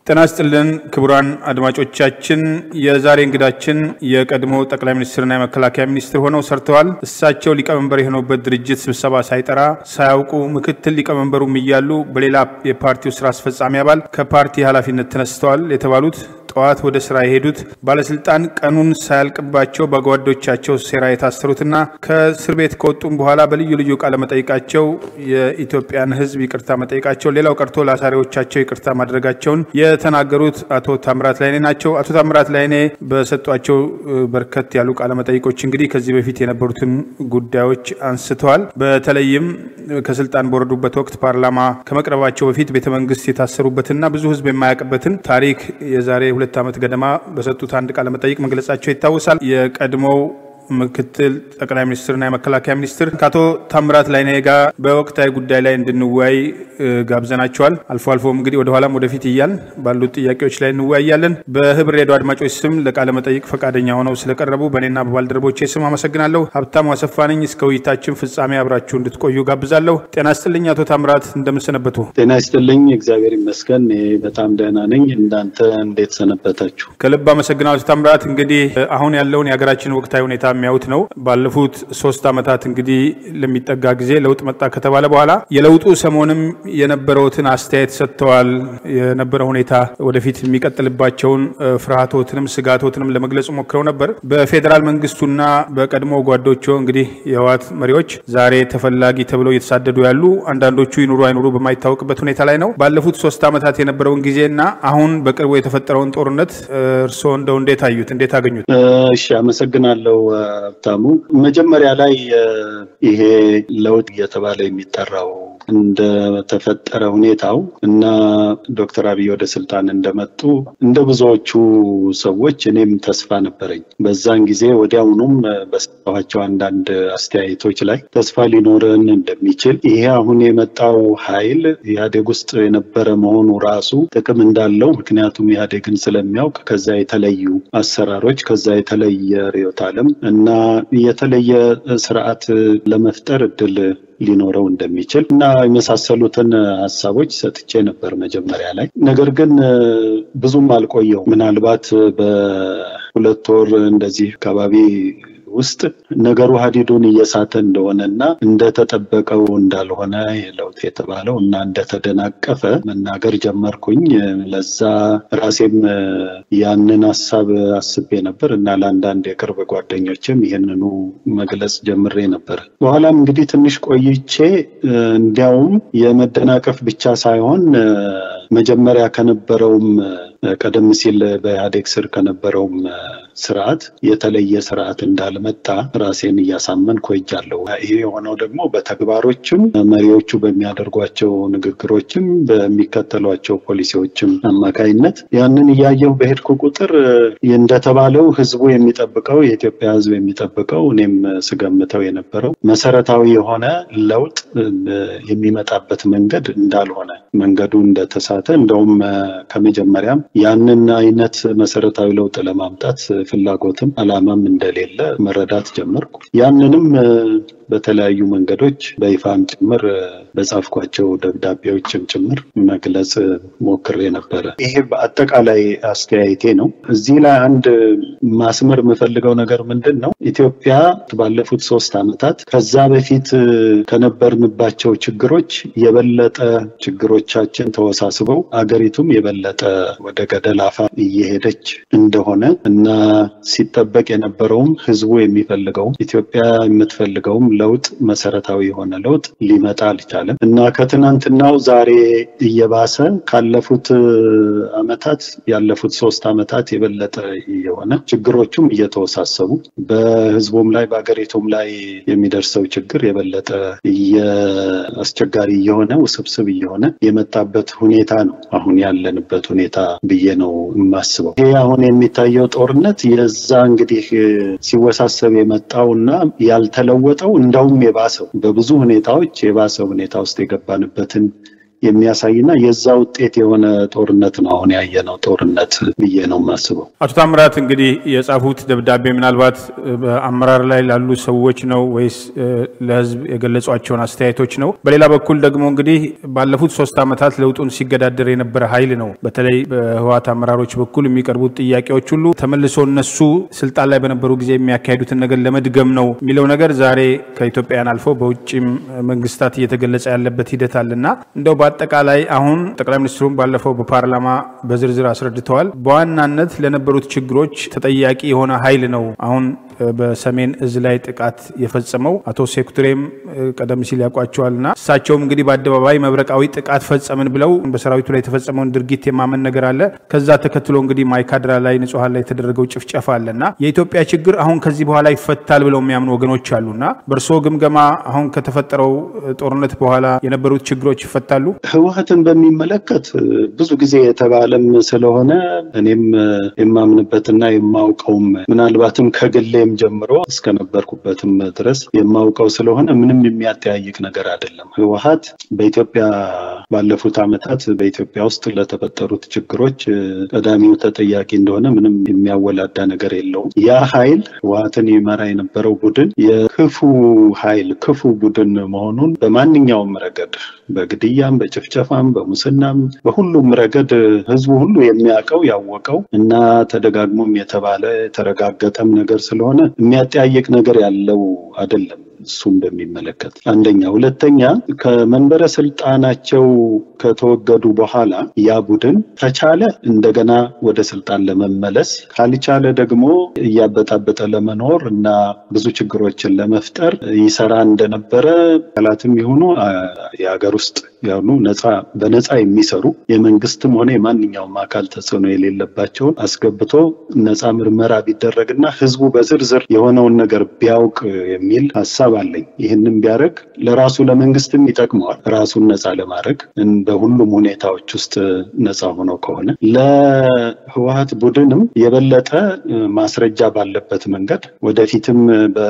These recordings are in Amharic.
ጤና ይስጥልን ክቡራን አድማጮቻችን፣ የዛሬ እንግዳችን የቀድሞ ጠቅላይ ሚኒስትርና የመከላከያ ሚኒስትር ሆነው ሰርተዋል። እሳቸው ሊቀመንበር የሆኑበት ድርጅት ስብሰባ ሳይጠራ ሳያውቁ ምክትል ሊቀመንበሩም እያሉ በሌላ የፓርቲው ስራ አስፈጻሚ አባል ከፓርቲ ኃላፊነት ተነስተዋል የተባሉት ጠዋት ወደ ስራ የሄዱት ባለስልጣን ቀኑን ሳያልቅባቸው በጓዶቻቸው ሴራ የታሰሩትና ከእስር ቤት ከወጡም በኋላ በልዩ ልዩ ቃለ መጠይቃቸው የኢትዮጵያን ሕዝብ ይቅርታ መጠየቃቸው ሌላው ቀርቶ ለአሳሪዎቻቸው ይቅርታ ማድረጋቸውን የተናገሩት አቶ ታምራት ላይኔ ናቸው። አቶ ታምራት ላይኔ በሰጧቸው በርከት ያሉ ቃለ መጠይቆች እንግዲህ ከዚህ በፊት የነበሩትን ጉዳዮች አንስተዋል። በተለይም ከስልጣን በወረዱበት ወቅት ፓርላማ ከመቅረባቸው በፊት ቤተመንግስት የታሰሩበትና ብዙ ሕዝብ የማያውቅበትን ታሪክ የዛሬ ሁለት ዓመት ገደማ በሰጡት አንድ ቃለ መጠይቅ መግለጻቸው ይታወሳል። የቀድሞው ምክትል ጠቅላይ ሚኒስትርና የመከላከያ ሚኒስትር ከአቶ ታምራት ላይኔ ጋር በወቅታዊ ጉዳይ ላይ እንድንወያይ ጋብዘናቸዋል። አልፎ አልፎም እንግዲህ ወደኋላም ወደፊት እያል ባሉት ጥያቄዎች ላይ እንወያያለን። በህብር ሬዲዮ አድማጮች ስም ለቃለ መጠይቅ ፈቃደኛ ሆነው ስለቀረቡ በእኔና በባልደረቦቼ ስም አመሰግናለሁ። ሀብታሙ አሰፋ ነኝ። እስከ ውይይታችን ፍጻሜ አብራችሁ እንድትቆዩ ጋብዛለሁ። ጤና ይስጥልኝ አቶ ታምራት እንደምንሰነበቱ? ጤና ይስጥልኝ። እግዚአብሔር ይመስገን በጣም ደህና ነኝ። እንዳንተ እንዴት ሰነበታችሁ? ከልብ አመሰግናለሁ አቶ ታምራት። እንግዲህ አሁን ያለውን የሀገራችን ወቅታዊ ሁኔታ የሚያዩት ነው። ባለፉት ሶስት ዓመታት እንግዲህ ለሚጠጋ ጊዜ ለውጥ መጣ ከተባለ በኋላ የለውጡ ሰሞንም የነበረውትን አስተያየት ሰጥተዋል። የነበረ ሁኔታ ወደፊት የሚቀጥልባቸውን ፍርሃቶትንም ስጋቶትንም ለመግለጽ ሞክረው ነበር። በፌዴራል መንግስቱና በቀድሞ ጓዶቹ እንግዲህ የህወሓት መሪዎች ዛሬ ተፈላጊ ተብለው እየተሳደዱ ያሉ አንዳንዶቹ ይኑሩ አይኑሩ በማይታወቅበት ሁኔታ ላይ ነው። ባለፉት ሶስት ዓመታት የነበረውን ጊዜና አሁን በቅርቡ የተፈጠረውን ጦርነት እርስዎ እንደው እንዴት አዩት? እንዴት አገኙት? እሺ አመሰግናለሁ ሀብታሙ። መጀመሪያ ላይ ይሄ ለውጥ እየተባለ የሚጠራው እንደተፈጠረ ሁኔታቸው እና ዶክተር አብይ ወደ ስልጣን እንደመጡ እንደ ብዙዎቹ ሰዎች እኔም ተስፋ ነበረኝ። በዛን ጊዜ ወዲያውኑም በሰጠኋቸው አንዳንድ አስተያየቶች ላይ ተስፋ ሊኖረን እንደሚችል ይሄ አሁን የመጣው ኃይል ኢህአዴግ ውስጥ የነበረ መሆኑ ራሱ ጥቅም እንዳለው ምክንያቱም ኢህአዴግን ስለሚያውቅ ከዛ የተለዩ አሰራሮች ከዛ የተለየ ርዕዮተ ዓለም እና የተለየ ስርዓት ለመፍጠር እድል ሊኖረው እንደሚችል እና የመሳሰሉትን ሀሳቦች ሰጥቼ ነበር መጀመሪያ ላይ። ነገር ግን ብዙም አልቆየው ምናልባት በሁለት ወር እንደዚህ አካባቢ ውስጥ ነገሩ ሀዲዱን እየሳተ እንደሆነና እንደተጠበቀው እንዳልሆነ ለውጥ የተባለው እና እንደተደናቀፈ መናገር ጀመርኩኝ። ለዛ ራሴም ያንን ሀሳብ አስቤ ነበር እና ለአንዳንድ የቅርብ ጓደኞችም ይህንኑ መግለጽ ጀምሬ ነበር። በኋላም እንግዲህ ትንሽ ቆይቼ እንዲያውም የመደናቀፍ ብቻ ሳይሆን መጀመሪያ ከነበረውም ቀደም ሲል በኢህአዴግ ስር ከነበረውም ስርዓት የተለየ ስርዓት እንዳልመጣ ራሴን እያሳመን ቆይቻለሁ። ይሄ የሆነው ደግሞ በተግባሮችም መሪዎቹ በሚያደርጓቸው ንግግሮችም በሚከተሏቸው ፖሊሲዎችም አማካይነት ያንን እያየሁ በሄድኩ ቁጥር እንደተባለው ህዝቡ የሚጠብቀው የኢትዮጵያ ህዝብ የሚጠብቀው እኔም ስገምተው የነበረው መሰረታዊ የሆነ ለውጥ የሚመጣበት መንገድ እንዳልሆነ መንገዱ እንደተሳተ እንደውም ከመጀመሪያም ያንን አይነት መሰረታዊ ለውጥ ለማምጣት ፍላጎትም አላማም እንደሌለ መረዳት ጀመርኩ። ያንንም በተለያዩ መንገዶች በይፋም ጭምር በጻፍኳቸው ደብዳቤዎችም ጭምር መግለጽ ሞክሬ ነበረ። ይሄ በአጠቃላይ አስተያየቴ ነው። እዚህ ላይ አንድ ማስመር የምፈልገው ነገር ምንድን ነው? ኢትዮጵያ ባለፉት ሶስት ዓመታት ከዛ በፊት ከነበርንባቸው ችግሮች የበለጠ ችግሮቻችን ተወሳስበው አገሪቱም የበለጠ ወደ ገደል አፋፍ እየሄደች እንደሆነ እና ሲጠበቅ የነበረውም ህዝቡ የሚፈልገውም ኢትዮጵያ የምትፈልገውም ለውጥ መሰረታዊ የሆነ ለውጥ ሊመጣ አልቻለም እና ከትናንትናው ዛሬ እየባሰ ካለፉት ዓመታት ያለፉት ሶስት ዓመታት የበለጠ የሆነ ችግሮቹም እየተወሳሰቡ በህዝቡም ላይ በሀገሪቱም ላይ የሚደርሰው ችግር የበለጠ አስቸጋሪ እየሆነ ውስብስብ እየሆነ የመጣበት ሁኔታ ነው አሁን ያለንበት ሁኔታ ብዬ ነው የማስበው። ይሄ አሁን የሚታየው ጦርነት የዛ እንግዲህ ሲወሳሰብ የመጣው እና ያልተለወጠው እንዳውም የባሰው በብዙ ሁኔታዎች የባሰ ሁኔታ ውስጥ የገባንበትን የሚያሳይና የዛ ውጤት የሆነ ጦርነት ነው አሁን ያየነው ጦርነት ብዬ ነው የማስበው። አቶ ታምራት እንግዲህ የጻፉት ደብዳቤ ምናልባት በአመራር ላይ ላሉ ሰዎች ነው ወይስ ለህዝብ የገለጿቸውን አስተያየቶች ነው? በሌላ በኩል ደግሞ እንግዲህ ባለፉት ሶስት ዓመታት ለውጡን ሲገዳደር የነበረ ኃይል ነው። በተለይ በህወሓት አመራሮች በኩል የሚቀርቡት ጥያቄዎች ሁሉ ተመልሶ እነሱ ስልጣን ላይ በነበሩ ጊዜ የሚያካሂዱትን ነገር ለመድገም ነው የሚለው ነገር ዛሬ ከኢትዮጵያውያን አልፎ በውጭም መንግስታት እየተገለጸ ያለበት ሂደት አለና እንደው በአጠቃላይ አሁን ጠቅላይ ሚኒስትሩም ባለፈው በፓርላማ በዝርዝር አስረድተዋል። በዋናነት ለነበሩት ችግሮች ተጠያቂ የሆነ ኃይል ነው አሁን በሰሜን እዝ ላይ ጥቃት የፈጸመው አቶ ሴኩቱሬም ቀደም ሲል ያውቋቸዋልና እሳቸውም እንግዲህ በአደባባይ መብረቃዊ ጥቃት ፈጸምን ብለው በሰራዊቱ ላይ የተፈጸመውን ድርጊት የማመን ነገር አለ። ከዛ ተከትሎ እንግዲህ ማይካድራ ላይ ንጹሐን ላይ የተደረገው ጭፍጨፋ አለና የኢትዮጵያ ችግር አሁን ከዚህ በኋላ ይፈታል ብለው የሚያምኑ ወገኖች አሉና በእርስዎ ግምገማ አሁን ከተፈጠረው ጦርነት በኋላ የነበሩት ችግሮች ይፈታሉ? ህወሓትን በሚመለከት ብዙ ጊዜ የተባለም ስለሆነ እኔም የማምንበትና የማውቀውም ምናልባትም ከግሌ ጀምሮ እስከነበርኩበትም ድረስ የማውቀው ስለሆነ ምንም የሚያጠያይቅ ነገር አይደለም። ህወሓት በኢትዮጵያ ባለፉት ዓመታት በኢትዮጵያ ውስጥ ለተፈጠሩት ችግሮች ቀዳሚው ተጠያቂ እንደሆነ ምንም የሚያወላዳ ነገር የለውም። ያ ኃይል ህወሓትን ይመራ የነበረው ቡድን የክፉ ኃይል ክፉ ቡድን መሆኑን በማንኛውም ረገድ በግድያም፣ በጭፍጨፋም፣ በሙስናም በሁሉም ረገድ ህዝቡ ሁሉ የሚያውቀው ያወቀው እና ተደጋግሞም የተባለ የተረጋገጠም ነገር ስለሆነ የሚያጠያየቅ ነገር ያለው አይደለም። እሱም በሚመለከት አንደኛ። ሁለተኛ ከመንበረ ስልጣናቸው ከተወገዱ በኋላ ያ ቡድን ከቻለ እንደገና ወደ ስልጣን ለመመለስ ካልቻለ ደግሞ እያበጣበጠ ለመኖር እና ብዙ ችግሮችን ለመፍጠር ይሰራ እንደነበረ አካላትም የሆኑ የሀገር ውስጥ ያሉ ነፃ በነፃ የሚሰሩ የመንግስትም ሆነ የማንኛውም አካል ተጽዕኖ የሌለባቸውን አስገብቶ ነፃ ምርመራ ቢደረግና ህዝቡ በዝርዝር የሆነውን ነገር ቢያውቅ የሚል ሀሳብ አለኝ። ይህንም ቢያደርግ ለራሱ ለመንግስትም ይጠቅመዋል። ራሱን ነፃ ለማድረግ በሁሉም ሁኔታዎች ውስጥ ነፃ ሆነው ከሆነ ለህወሓት ቡድንም የበለጠ ማስረጃ ባለበት መንገድ ወደፊትም በ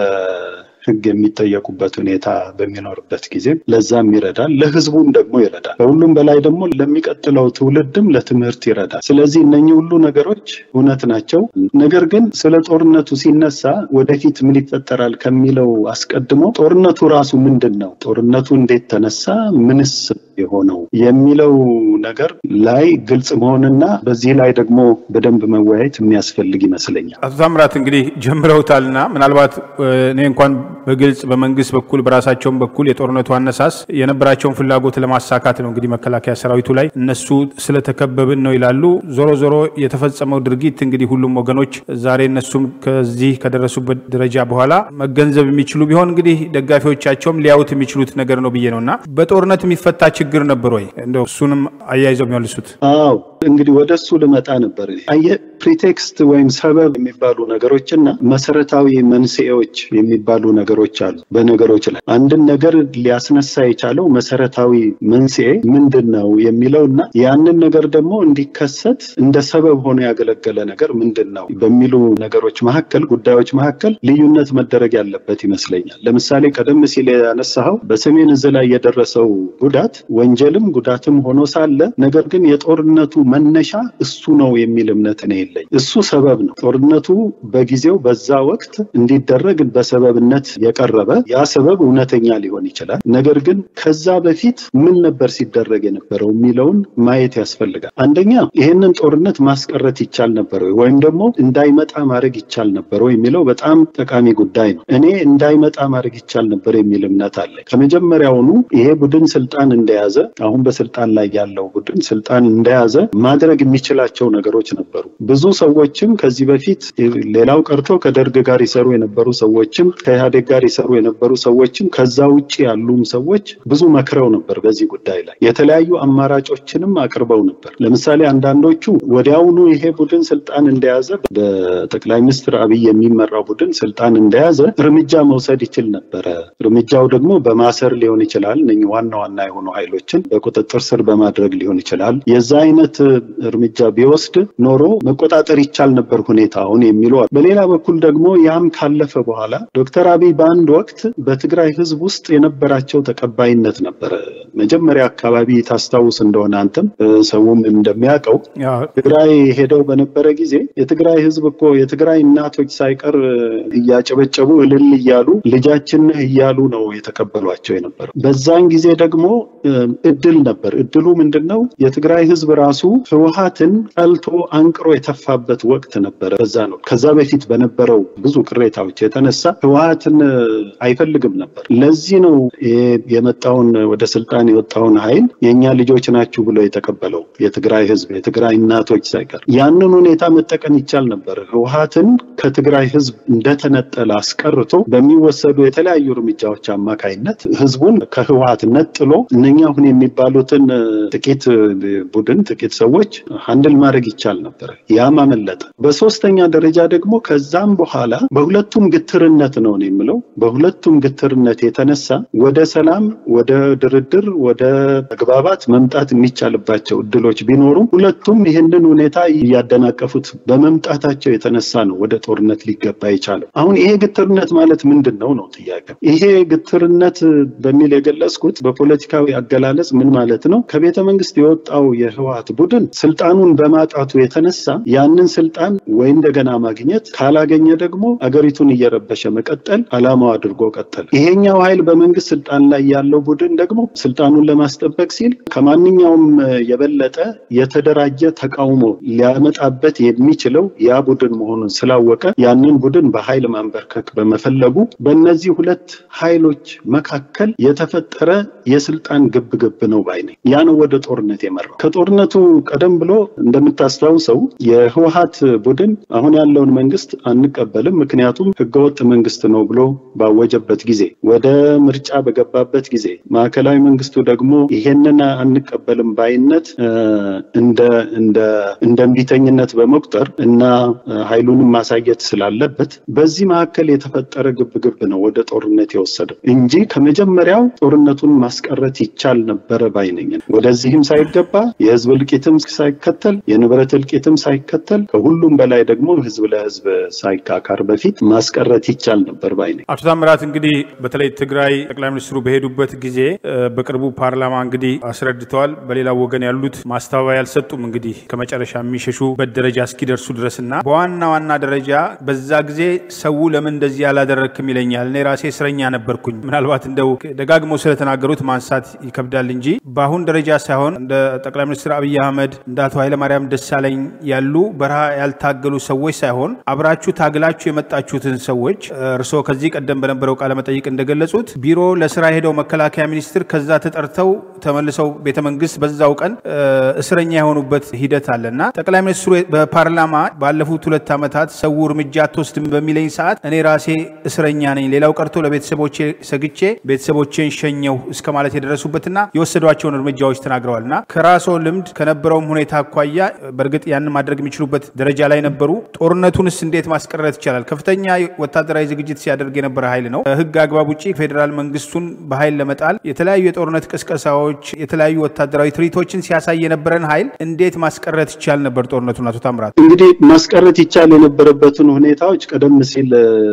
ህግ የሚጠየቁበት ሁኔታ በሚኖርበት ጊዜ ለዛም ይረዳል፣ ለህዝቡም ደግሞ ይረዳል። ከሁሉም በላይ ደግሞ ለሚቀጥለው ትውልድም ለትምህርት ይረዳል። ስለዚህ እነኚህ ሁሉ ነገሮች እውነት ናቸው። ነገር ግን ስለ ጦርነቱ ሲነሳ ወደፊት ምን ይፈጠራል ከሚለው አስቀድሞ ጦርነቱ ራሱ ምንድን ነው? ጦርነቱ እንዴት ተነሳ? ምንስ የሆነው የሚለው ነገር ላይ ግልጽ መሆንና በዚህ ላይ ደግሞ በደንብ መወያየት የሚያስፈልግ ይመስለኛል። አቶ ታምራት እንግዲህ ጀምረውታልና ምናልባት እኔ እንኳን በግልጽ በመንግስት በኩል በራሳቸውም በኩል የጦርነቱ አነሳስ የነበራቸውን ፍላጎት ለማሳካት ነው። እንግዲህ መከላከያ ሰራዊቱ ላይ እነሱ ስለተከበብን ነው ይላሉ። ዞሮ ዞሮ የተፈጸመው ድርጊት እንግዲህ ሁሉም ወገኖች ዛሬ እነሱም ከዚህ ከደረሱበት ደረጃ በኋላ መገንዘብ የሚችሉ ቢሆን እንግዲህ ደጋፊዎቻቸውም ሊያዩት የሚችሉት ነገር ነው ብዬ ነው እና በጦርነት የሚፈታ ችግር ነበር ወይ? እንደው እሱንም አያይዘው የሚመልሱት። አዎ እንግዲህ ወደ እሱ ልመጣ ነበር። አየህ ፕሪቴክስት ወይም ሰበብ የሚባሉ ነገሮች እና መሰረታዊ መንስኤዎች የሚባሉ ነገሮች አሉ። በነገሮች ላይ አንድን ነገር ሊያስነሳ የቻለው መሰረታዊ መንስኤ ምንድን ነው የሚለው እና ያንን ነገር ደግሞ እንዲከሰት እንደ ሰበብ ሆኖ ያገለገለ ነገር ምንድን ነው በሚሉ ነገሮች መካከል ጉዳዮች መካከል ልዩነት መደረግ ያለበት ይመስለኛል። ለምሳሌ ቀደም ሲል ያነሳኸው በሰሜን እዝ ላይ የደረሰው ጉዳት ወንጀልም ጉዳትም ሆኖ ሳለ ነገር ግን የጦርነቱ መነሻ እሱ ነው የሚል እምነት እኔ የለኝ። እሱ ሰበብ ነው። ጦርነቱ በጊዜው በዛ ወቅት እንዲደረግ በሰበብነት የቀረበ ያ ሰበብ እውነተኛ ሊሆን ይችላል። ነገር ግን ከዛ በፊት ምን ነበር ሲደረግ የነበረው የሚለውን ማየት ያስፈልጋል። አንደኛ ይህንን ጦርነት ማስቀረት ይቻል ነበር ወይ ወይም ደግሞ እንዳይመጣ ማድረግ ይቻል ነበር ወይ የሚለው በጣም ጠቃሚ ጉዳይ ነው። እኔ እንዳይመጣ ማድረግ ይቻል ነበር የሚል እምነት አለ። ከመጀመሪያውኑ ይሄ ቡድን ስልጣን እንደያዘ አሁን በስልጣን ላይ ያለው ቡድን ስልጣን እንደያዘ ማድረግ የሚችላቸው ነገሮች ነበሩ። ብዙ ሰዎችም ከዚህ በፊት ሌላው ቀርቶ ከደርግ ጋር ይሰሩ የነበሩ ሰዎችም ከኢህአዴግ ጋር ይሰሩ የነበሩ ሰዎችም ከዛ ውጭ ያሉም ሰዎች ብዙ መክረው ነበር። በዚህ ጉዳይ ላይ የተለያዩ አማራጮችንም አቅርበው ነበር። ለምሳሌ አንዳንዶቹ ወዲያውኑ ይሄ ቡድን ስልጣን እንደያዘ በጠቅላይ ሚኒስትር አብይ የሚመራው ቡድን ስልጣን እንደያዘ እርምጃ መውሰድ ይችል ነበረ። እርምጃው ደግሞ በማሰር ሊሆን ይችላል። እነኝህ ዋና ዋና የሆኑ ኃይሎችን በቁጥጥር ስር በማድረግ ሊሆን ይችላል። የዛ አይነት እርምጃ ቢወስድ ኖሮ መቆጣጠር ይቻል ነበር ሁኔታውን የሚሉ በሌላ በኩል ደግሞ ያም ካለፈ በኋላ ዶክተር አብይ በአንድ ወቅት በትግራይ ህዝብ ውስጥ የነበራቸው ተቀባይነት ነበረ። መጀመሪያ አካባቢ ታስታውስ እንደሆነ አንተም ሰውም እንደሚያውቀው ትግራይ ሄደው በነበረ ጊዜ የትግራይ ህዝብ እኮ የትግራይ እናቶች ሳይቀር እያጨበጨቡ እልል እያሉ ልጃችን ነህ እያሉ ነው የተቀበሏቸው የነበረው። በዛን ጊዜ ደግሞ እድል ነበር። እድሉ ምንድን ነው? የትግራይ ህዝብ ራሱ ህወሀትን ጠልቶ አንቅሮ የተፋበት ወቅት ነበረ። በዛ ነው ከዛ በፊት በነበረው ብዙ ቅሬታዎች የተነሳ ህወሀትን አይፈልግም ነበር። ለዚህ ነው የመጣውን ወደ ስልጣን የወጣውን ኃይል የእኛ ልጆች ናችሁ ብሎ የተቀበለው የትግራይ ህዝብ የትግራይ እናቶች ሳይቀር። ያንን ሁኔታ መጠቀም ይቻል ነበር። ህወሀትን ከትግራይ ህዝብ እንደተነጠለ አስቀርቶ በሚወሰዱ የተለያዩ እርምጃዎች አማካይነት ህዝቡን ከህወሀት ነጥሎ እነኛ አሁን የሚባሉትን ጥቂት ቡድን ጥቂት ሰዎች ሀንድል ማድረግ ይቻል ነበር። ያም አመለጠ። በሶስተኛ ደረጃ ደግሞ ከዛም በኋላ በሁለቱም ግትርነት ነው የምለው በሁለቱም ግትርነት የተነሳ ወደ ሰላም፣ ወደ ድርድር፣ ወደ መግባባት መምጣት የሚቻልባቸው እድሎች ቢኖሩም ሁለቱም ይህንን ሁኔታ እያደናቀፉት በመምጣታቸው የተነሳ ነው ወደ ጦርነት ሊገባ የቻለው። አሁን ይሄ ግትርነት ማለት ምንድን ነው ነው ጥያቄ። ይሄ ግትርነት በሚል የገለጽኩት በፖለቲካዊ አገላለጽ ምን ማለት ነው? ከቤተ መንግስት የወጣው የህወሀት ቡድን ስልጣኑን በማጣቱ የተነሳ ያንን ስልጣን ወይ እንደገና ማግኘት ካላገኘ ደግሞ አገሪቱን እየረበሸ መቀጠል አላማው አድርጎ ቀጠል። ይሄኛው ኃይል በመንግስት ስልጣን ላይ ያለው ቡድን ደግሞ ስልጣኑን ለማስጠበቅ ሲል ከማንኛውም የበለጠ የተደራጀ ተቃውሞ ሊያመጣበት የሚችለው ያ ቡድን መሆኑን ስላወቀ ያንን ቡድን በኃይል ማንበርከክ በመፈለጉ በእነዚህ ሁለት ኃይሎች መካከል የተፈጠረ የስልጣን ግብግብ ነው ባይ ነኝ። ያ ነው ወደ ጦርነት የመራው። ከጦርነቱ ቀደም ብሎ እንደምታስታውሰው የህወሀት ቡድን አሁን ያለውን መንግስት አንቀበልም፣ ምክንያቱም ህገወጥ መንግስት ነው ብሎ ባወጀበት ጊዜ ወደ ምርጫ በገባበት ጊዜ ማዕከላዊ መንግስቱ ደግሞ ይሄንን አንቀበልም ባይነት እንደ እንደ እንደ እምቢተኝነት በመቁጠር እና ኃይሉንም ማሳየት ስላለበት በዚህ መካከል የተፈጠረ ግብግብ ነው ወደ ጦርነት የወሰደው እንጂ ከመጀመሪያው ጦርነቱን ማስቀረት ይቻል ነበረ ባይነኝ። ወደዚህም ሳይገባ የህዝብ እልቂትም ሳይከተል የንብረት እልቂትም ሳይከተል ከሁሉም በላይ ደግሞ ህዝብ ለህዝብ ሳይካካር በፊት ማስቀረት ይቻል ነበር ባይነኝ። አቶ ታምራት እንግዲህ በተለይ ትግራይ ጠቅላይ ሚኒስትሩ በሄዱበት ጊዜ በቅርቡ ፓርላማ እንግዲህ አስረድተዋል። በሌላ ወገን ያሉት ማስተባበያ አልሰጡም። እንግዲህ ከመጨረሻ የሚሸሹበት ደረጃ እስኪደርሱ ድረስ እና በዋና ዋና ደረጃ በዛ ጊዜ ሰው ለምን እንደዚህ ያላደረግክም ይለኛል። እኔ ራሴ እስረኛ ነበርኩኝ። ምናልባት እንደው ደጋግመው ስለተናገሩት ማንሳት ይከብዳል እንጂ በአሁን ደረጃ ሳይሆን እንደ ጠቅላይ ሚኒስትር አብይ አህመድ እንደ አቶ ኃይለማርያም ደሳለኝ ያሉ በረሃ ያልታገሉ ሰዎች ሳይሆን አብራችሁ ታግላችሁ የመጣችሁትን ሰዎች እርስዎ ከዚህ ቀደም በነበረው ቃለ መጠይቅ እንደገለጹት ቢሮ ለስራ ሄደው መከላከያ ሚኒስትር ከዛ ተጠርተው ተመልሰው ቤተ መንግስት በዛው ቀን እስረኛ የሆኑበት ሂደት አለ እና ጠቅላይ ሚኒስትሩ በፓርላማ ባለፉት ሁለት ዓመታት ሰው እርምጃ አትወስድም በሚለኝ ሰዓት እኔ ራሴ እስረኛ ነኝ፣ ሌላው ቀርቶ ለቤተሰቦቼ ሰግቼ ቤተሰቦቼን ሸኘው እስከ ማለት የደረሱበትና የወሰዷቸውን እርምጃዎች ተናግረዋል እና ከራስዎ ልምድ ከነበረውም ሁኔታ አኳያ በእርግጥ ያንን ማድረግ የሚችሉበት ደረጃ ላይ ነበሩ። ጦርነቱንስ እንዴት ማስቀረት ይቻላል? ከፍተኛ ወታደራዊ ዝግጅት ሲያደርግ የነበረ ኃይል ነው። ህግ አግባብ ውጭ ፌዴራል መንግስቱን በኃይል ለመጣል የተለያዩ የጦርነት ቅስቀሳዎች፣ የተለያዩ ወታደራዊ ትርኢቶችን ሲያሳይ የነበረን ኃይል እንዴት ማስቀረት ይቻል ነበር ጦርነቱን? አቶ ታምራት እንግዲህ ማስቀረት ይቻል የነበረበትን ሁኔታዎች ቀደም ሲል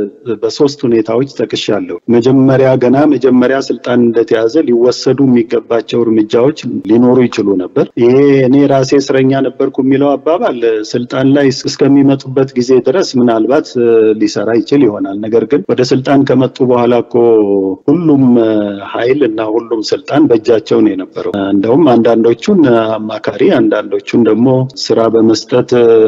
በሶስት ሁኔታዎች ጠቅሻለሁ። መጀመሪያ ገና መጀመሪያ ስልጣን እንደተያዘ ሊወሰዱ የሚገባቸው እርምጃዎች ሊኖሩ ይችሉ ነበር። ይሄ እኔ ራሴ እስረኛ ነበርኩ የሚለው አባባል ስልጣን ላይ እስከሚመጡበት ጊዜ ድረስ ምናልባት ሊሰራ ይችል ይሆናል። ነገር ግን ወደ ስልጣን ከመጡ በኋላ እኮ ሁሉም ኃይል እና ሁሉም ስልጣን በእጃቸው ነው የነበረው። እንደውም አንዳንዶቹን አማካሪ፣ አንዳንዶቹን ደግሞ ስራ በመስጠት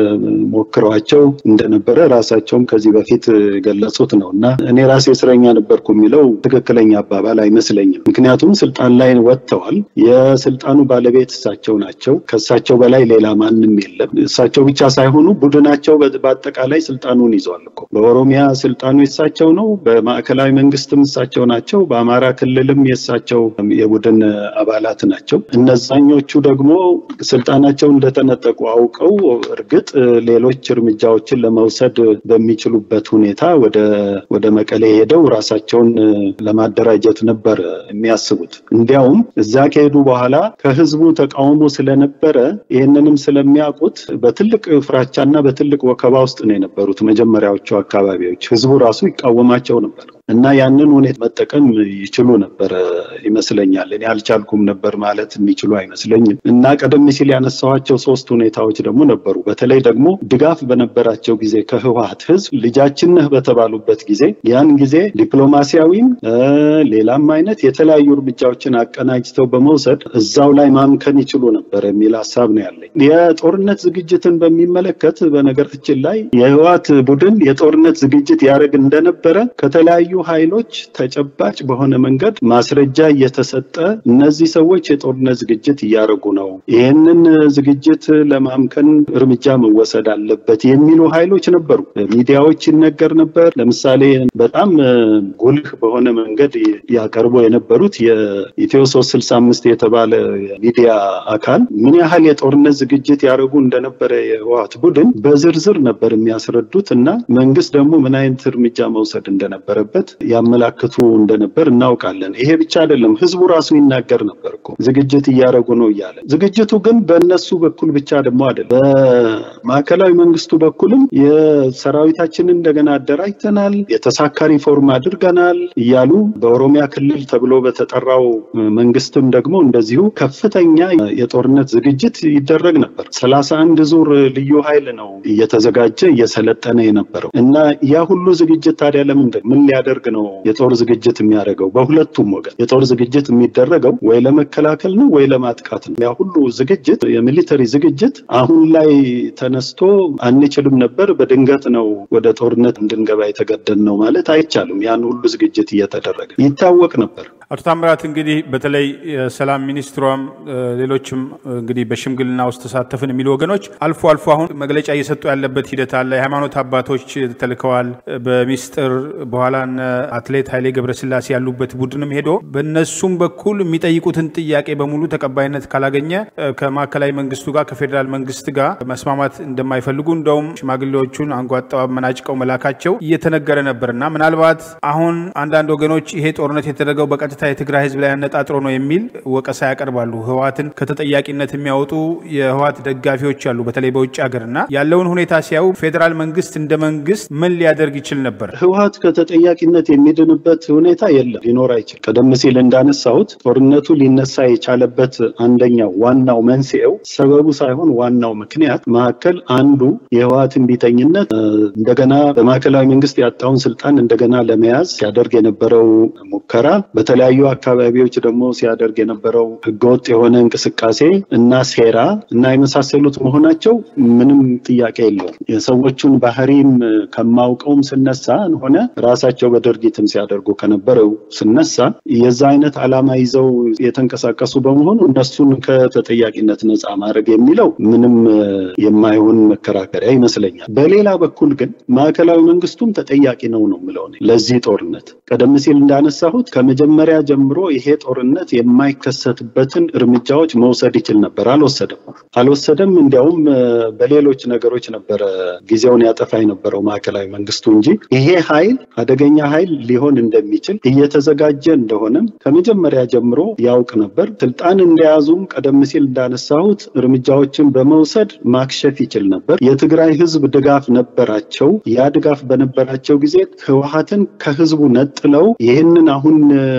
ሞክረዋቸው እንደነበረ ራሳቸውም ከዚህ በፊት ገለጹት ነው እና እኔ ራሴ እስረኛ ነበርኩ የሚለው ትክክለኛ አባባል አይመስለኝም። ምክንያቱም ስልጣን ላይ ወጥተዋል። የስልጣኑ ባለቤት እሳቸው ናቸው። ከእሳቸው በላይ ሌላ ማንም የለም። እሳቸው ብቻ ሳይሆኑ ቡድናቸው በአጠቃላይ ስልጣኑን ይዘዋል እኮ። በኦሮሚያ ስልጣኑ የእሳቸው ነው። በማዕከላዊ መንግስትም እሳቸው ናቸው። በአማራ ክልልም የእሳቸው የቡድን አባላት ናቸው። እነዛኞቹ ደግሞ ስልጣናቸው እንደተነጠቁ አውቀው እርግጥ ሌሎች እርምጃዎችን ለመውሰድ በሚችሉበት ሁኔታ ወደ ወደ መቀሌ ሄደው ራሳቸውን ለማደራጀት ነበር የሚያስቡት። እንዲያውም እዛ ከሄዱ በኋላ ከህዝቡ ተቃውሞ ስለነበረ ስለነበረ ይህንንም ስለሚያውቁት በትልቅ ፍራቻና በትልቅ ወከባ ውስጥ ነው የነበሩት መጀመሪያዎቹ አካባቢዎች። ህዝቡ ራሱ ይቃወማቸው ነበር እና ያንን ሁኔታ መጠቀም ይችሉ ነበረ ይመስለኛል። እኔ አልቻልኩም ነበር ማለት የሚችሉ አይመስለኝም። እና ቀደም ሲል ያነሳኋቸው ሶስት ሁኔታዎች ደግሞ ነበሩ። በተለይ ደግሞ ድጋፍ በነበራቸው ጊዜ ከህወሀት ህዝብ ልጃችን ነህ በተባሉበት ጊዜ ያን ጊዜ ዲፕሎማሲያዊም ሌላም አይነት የተለያዩ እርምጃዎችን አቀናጅተው በመውሰድ እዛው ላይ ማምከን ይችሉ ነበር የሚል ሀሳብ ነው ያለኝ። የጦርነት ዝግጅትን በሚመለከት በነገራችን ላይ የህወሀት ቡድን የጦርነት ዝግጅት ያደርግ እንደነበረ ከተለያዩ ኃይሎች ተጨባጭ በሆነ መንገድ ማስረጃ እየተሰጠ እነዚህ ሰዎች የጦርነት ዝግጅት እያደረጉ ነው፣ ይህንን ዝግጅት ለማምከን እርምጃ መወሰድ አለበት የሚሉ ኃይሎች ነበሩ። ሚዲያዎች ይነገር ነበር። ለምሳሌ በጣም ጉልህ በሆነ መንገድ ያቀርቡ የነበሩት የኢትዮ ሶስት ስልሳ አምስት የተባለ ሚዲያ አካል ምን ያህል የጦርነት ዝግጅት ያደርጉ እንደነበረ የህወሓት ቡድን በዝርዝር ነበር የሚያስረዱት እና መንግስት ደግሞ ምን አይነት እርምጃ መውሰድ እንደነበረበት ያመላክቱ እንደነበር እናውቃለን። ይሄ ብቻ አይደለም፣ ህዝቡ ራሱ ይናገር ነበር እኮ ዝግጅት እያደረጉ ነው እያለ። ዝግጅቱ ግን በእነሱ በኩል ብቻ ደግሞ አይደለም፣ በማዕከላዊ መንግስቱ በኩልም የሰራዊታችንን እንደገና አደራጅተናል፣ የተሳካ ሪፎርም አድርገናል እያሉ በኦሮሚያ ክልል ተብሎ በተጠራው መንግስትም ደግሞ እንደዚሁ ከፍተኛ የጦርነት ዝግጅት ይደረግ ነበር። ሰላሳ አንድ ዙር ልዩ ኃይል ነው እየተዘጋጀ እየሰለጠነ የነበረው እና ያ ሁሉ ዝግጅት ታዲያ ለምንድን ምን ሊያደርግ ነው የጦር ዝግጅት የሚያደርገው? በሁለቱም ወገን የጦር ዝግጅት የሚደረገው ወይ ለመከላከል ነው ወይ ለማጥቃት ነው። ያ ሁሉ ዝግጅት የሚሊተሪ ዝግጅት አሁን ላይ ተነስቶ አንችልም ነበር በድንገት ነው ወደ ጦርነት እንድንገባ የተገደድ ነው ማለት አይቻልም። ያን ሁሉ ዝግጅት እየተደረገ ይታወቅ ነበር። አቶ ታምራት እንግዲህ በተለይ የሰላም ሚኒስትሯም ሌሎችም እንግዲህ በሽምግልና ውስጥ ተሳተፍን የሚሉ ወገኖች አልፎ አልፎ አሁን መግለጫ እየሰጡ ያለበት ሂደት አለ። የሃይማኖት አባቶች ተልከዋል በሚስጥር በኋላ እነ አትሌት ኃይሌ ገብረስላሴ ያሉበት ቡድንም ሄዶ በእነሱም በኩል የሚጠይቁትን ጥያቄ በሙሉ ተቀባይነት ካላገኘ ከማዕከላዊ መንግስቱ ጋር ከፌዴራል መንግስት ጋር መስማማት እንደማይፈልጉ እንደውም ሽማግሌዎቹን አንጓጠው አመናጭቀው መላካቸው እየተነገረ ነበር እና ምናልባት አሁን አንዳንድ ወገኖች ይሄ ጦርነት የተደረገው በቀጥታ የትግራይ ህዝብ ላይ አነጣጥሮ ነው የሚል ወቀሳ ያቀርባሉ። ህወሓትን ከተጠያቂነት የሚያወጡ የህወሓት ደጋፊዎች አሉ፣ በተለይ በውጭ ሀገር እና ያለውን ሁኔታ ሲያዩ ፌዴራል መንግስት እንደ መንግስት ምን ሊያደርግ ይችል ነበር? ህወሓት ከተጠያቂነት የሚድንበት ሁኔታ የለም፣ ሊኖር አይችል። ቀደም ሲል እንዳነሳሁት ጦርነቱ ሊነሳ የቻለበት አንደኛው ዋናው መንስኤው ሰበቡ ሳይሆን ዋናው ምክንያት መካከል አንዱ የህወሓት እምቢተኝነት እንደገና በማዕከላዊ መንግስት ያጣውን ስልጣን እንደገና ለመያዝ ሲያደርግ የነበረው ሙከራ በተለያዩ አካባቢዎች ደግሞ ሲያደርግ የነበረው ህገወጥ የሆነ እንቅስቃሴ እና ሴራ እና የመሳሰሉት መሆናቸው ምንም ጥያቄ የለውም። የሰዎቹን ባህሪም ከማውቀውም ስነሳ ሆነ ራሳቸው በድርጊትም ሲያደርጉ ከነበረው ስነሳ የዛ አይነት ዓላማ ይዘው የተንቀሳቀሱ በመሆኑ እነሱን ከተጠያቂነት ነፃ ማድረግ የሚለው ምንም የማይሆን መከራከሪያ ይመስለኛል። በሌላ በኩል ግን ማዕከላዊ መንግስቱም ተጠያቂ ነው ነው የምለው ለዚህ ጦርነት ቀደም ሲል እንዳነሳሁት ከመጀመሪያ ጀምሮ ይሄ ጦርነት የማይከሰትበትን እርምጃዎች መውሰድ ይችል ነበር። አልወሰደም አልወሰደም። እንዲያውም በሌሎች ነገሮች ነበረ ጊዜውን ያጠፋ የነበረው ማዕከላዊ መንግስቱ እንጂ ይሄ ኃይል አደገኛ ኃይል ሊሆን እንደሚችል እየተዘጋጀ እንደሆነም ከመጀመሪያ ጀምሮ ያውቅ ነበር። ስልጣን እንደያዙም ቀደም ሲል እንዳነሳሁት እርምጃዎችን በመውሰድ ማክሸፍ ይችል ነበር። የትግራይ ህዝብ ድጋፍ ነበራቸው። ያ ድጋፍ በነበራቸው ጊዜ ህወሓትን ከህዝቡ ነጥለው ይህንን አሁን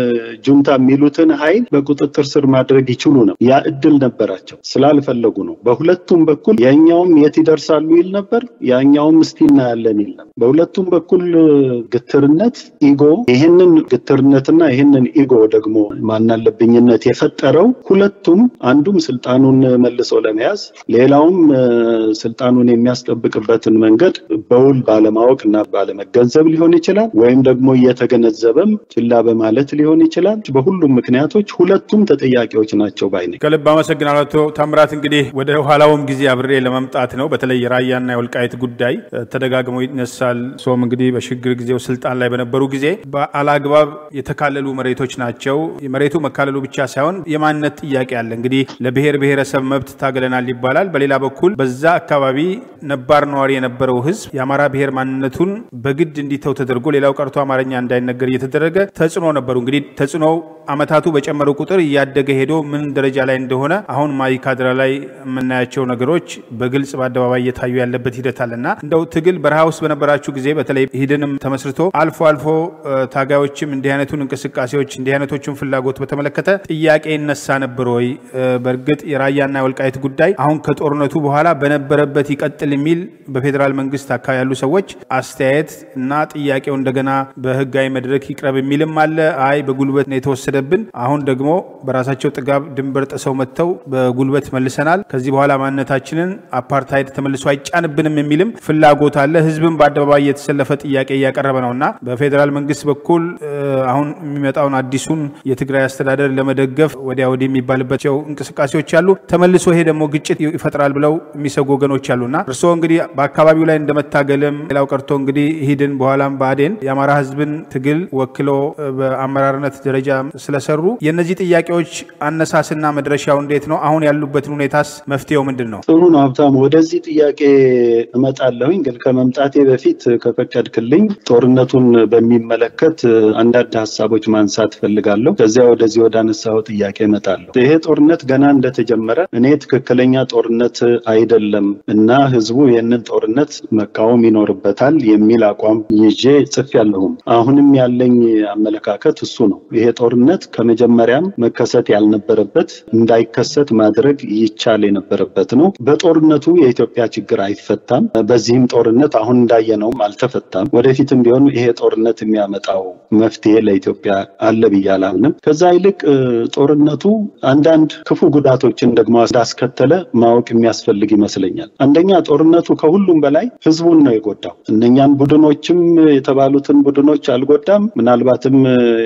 ጁንታ የሚሉትን ኃይል በቁጥጥር ስር ማድረግ ይችሉ ነው። ያ እድል ነበራቸው። ስላልፈለጉ ነው። በሁለቱም በኩል የኛውም የት ይደርሳሉ ይል ነበር፣ ያኛውም እስቲ እናያለን ይል ነበር። በሁለቱም በኩል ግትርነት፣ ኢጎ ይህንን ግትርነትና ይህንን ኢጎ ደግሞ ማናለብኝነት የፈጠረው ሁለቱም አንዱም ስልጣኑን መልሶ ለመያዝ ሌላውም ስልጣኑን የሚያስጠብቅበትን መንገድ በውል ባለማወቅ እና ባለመገንዘብ ሊሆን ይችላል ወይም ደግሞ እየተገነዘበም ችላ በማለት ሊሆን ይችላል። በሁሉም ምክንያቶች ሁለቱም ተጠያቂዎች ናቸው ባይ ነኝ። ከልብ አመሰግናለሁ አቶ ታምራት። እንግዲህ ወደ ኋላውም ጊዜ አብሬ ለመምጣት ነው። በተለይ የራያና የወልቃይት ጉዳይ ተደጋግሞ ይነሳል። ሶም እንግዲህ በሽግግር ጊዜው ስልጣን ላይ በነበሩ ጊዜ በአላግባብ የተካለሉ መሬቶች ናቸው። መሬቱ መካለሉ ብቻ ሳይሆን የማንነት ጥያቄ አለ። እንግዲህ ለብሔር ብሔረሰብ መብት ታገለናል ይባላል። በሌላ በኩል በዛ አካባቢ ነባር ነዋሪ የነበረው ህዝብ የአማራ ብሔር ማንነቱን በግድ እንዲተው ተደርጎ ሌላው ቀርቶ አማርኛ እንዳይነገር እየተደረገ ተጽዕኖ ነበሩ። እንግዲህ ተጽዕኖው አመታቱ በጨመሩ ቁጥር እያደገ ሄዶ ምን ደረጃ ላይ እንደሆነ አሁን ማይካድራ ላይ የምናያቸው ነገሮች በግልጽ በአደባባይ እየታዩ ያለበት ሂደት አለና እንደው ትግል በረሃ ውስጥ በነበራችሁ ጊዜ በተለይ ሂድንም ተመስርቶ አልፎ አልፎ ታጋዮችም እንዲህ አይነቱን እንቅስቃሴዎች እንዲህ አይነቶቹን ፍላጎት በተመለከተ ጥያቄ ይነሳ ነበር ወይ? በእርግጥ የራያና የወልቃይት ጉዳይ አሁን ከጦርነቱ በኋላ በነበረበት ይቀጥል የሚል በፌዴራል መንግስት አካባቢ ያሉ ሰዎች አስተያየት እና ጥያቄው እንደገና በህጋዊ መድረክ ይቅረብ የሚልም አለ። አይ በጉልበት ነው የተወሰደብን፣ አሁን ደግሞ በራሳቸው ጥጋብ ድንበር ጥሰው መጥተው በጉልበት መልሰናል፣ ከዚህ በኋላ ማንነታችንን አፓርታይድ ተመልሶ አይጫንብንም የሚልም ፍላጎት አለ። ህዝብም በአደባባይ የተሰለፈ ጥያቄ እያቀረበ ነው እና በፌዴራል መንግስት በኩል አሁን የሚመጣውን አዲሱን የትግራይ አስተዳደር ለመደገፍ ወዲያ ወዲህ የሚባልባቸው እንቅስቃሴዎች አሉ። ተመልሶ ይሄ ደግሞ ግጭት ይፈጥራል ብለው የሚሰጉ ወገኖች አሉና እርስዎ እንግዲህ በአካባቢው ላይ እንደመታገልም ሌላው ቀርቶ እንግዲህ ሂድን በኋላም ብአዴን የአማራ ህዝብን ትግል ወክሎ በአመራርነት ደረጃ ስለሰሩ የእነዚህ ጥያቄዎች አነሳስና መድረሻው እንዴት ነው? አሁን ያሉበትን ሁኔታስ መፍትሄው ምንድን ነው? ጥሩ ነው ሀብታሙ፣ ወደዚህ ጥያቄ እመጣለሁኝ። ግን ከመምጣቴ በፊት ከፈቀድክልኝ ጦርነቱን በሚመለከት አንዳንድ ሀሳቦች ማንሳት ፈልጋለሁ። ከዚያ ወደዚህ ወደ አነሳው ጥያቄ እመጣለሁ። ይሄ ጦርነት ገና እንደተጀመረ እኔ ትክክለኛ ጦርነት አይደለም እና ህዝቡ ይህንን ጦርነት መቃወም ይኖርበታል የሚል አቋም ይዤ ጽፌያለሁም። አሁንም ያለኝ አመለካከት እሱ ነው። ይሄ ጦርነት ከመጀመሪያም መከሰት ያልነበረበት እንዳይከሰት ማድረግ ይቻል የነበረበት ነው። በጦርነቱ የኢትዮጵያ ችግር አይፈታም። በዚህም ጦርነት አሁን እንዳየነውም አልተፈታም። ወደፊትም ቢሆን ይሄ ጦርነት የሚያመጣው መፍትሄ ለኢትዮጵያ አለ ብዬ አላምንም። ከዛ ይልቅ ጦርነቱ አንዳንድ ክፉ ጉዳቶችን ደግሞ እንዳስከተለ ማወቅ የሚያስፈልግ ይመስለኛል። አንደኛ ጦርነቱ ከሁሉም በላይ ህዝቡን ነው የጎዳው። እነኛን ቡድኖችም የተባሉትን ቡድኖች አልጎዳም። ምናልባትም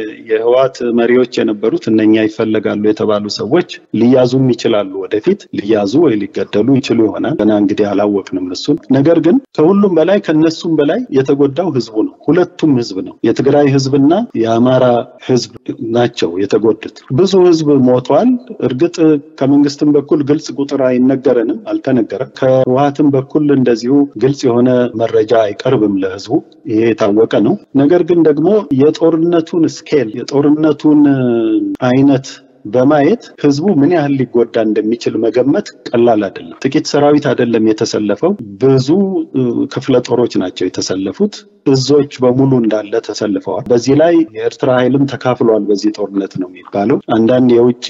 የህዋት መሪዎች የነበሩት እነኛ ይፈለጋሉ የተባሉ ሰዎች ሊያዙም ይችላሉ። ወደፊት ሊያዙ ወይ ሊገደሉ ይችሉ ይሆናል። ገና እንግዲህ አላወቅንም እሱን። ነገር ግን ከሁሉም በላይ ከነሱም በላይ የተጎዳው ህዝቡ ነው። ሁለቱም ህዝብ ነው። የትግራይ ህዝብና የአማራ ህዝብ ናቸው የተጎዱት። ብዙ ህዝብ ሞቷል። እርግጥ ከመንግስትም በኩል ግልጽ ቁጥር አይነገረንም፣ አልተነገረም። ከህወሀትም በኩል እንደዚሁ ግልጽ የሆነ መረጃ አይቀርብም ለህዝቡ። ይሄ የታወቀ ነው። ነገር ግን ደግሞ የጦርነቱን ስኬል የጦርነቱን አይነት በማየት ህዝቡ ምን ያህል ሊጎዳ እንደሚችል መገመት ቀላል አይደለም። ጥቂት ሰራዊት አይደለም የተሰለፈው፣ ብዙ ክፍለ ጦሮች ናቸው የተሰለፉት። እዞች በሙሉ እንዳለ ተሰልፈዋል። በዚህ ላይ የኤርትራ ኃይልም ተካፍሏል በዚህ ጦርነት ነው የሚባለው። አንዳንድ የውጭ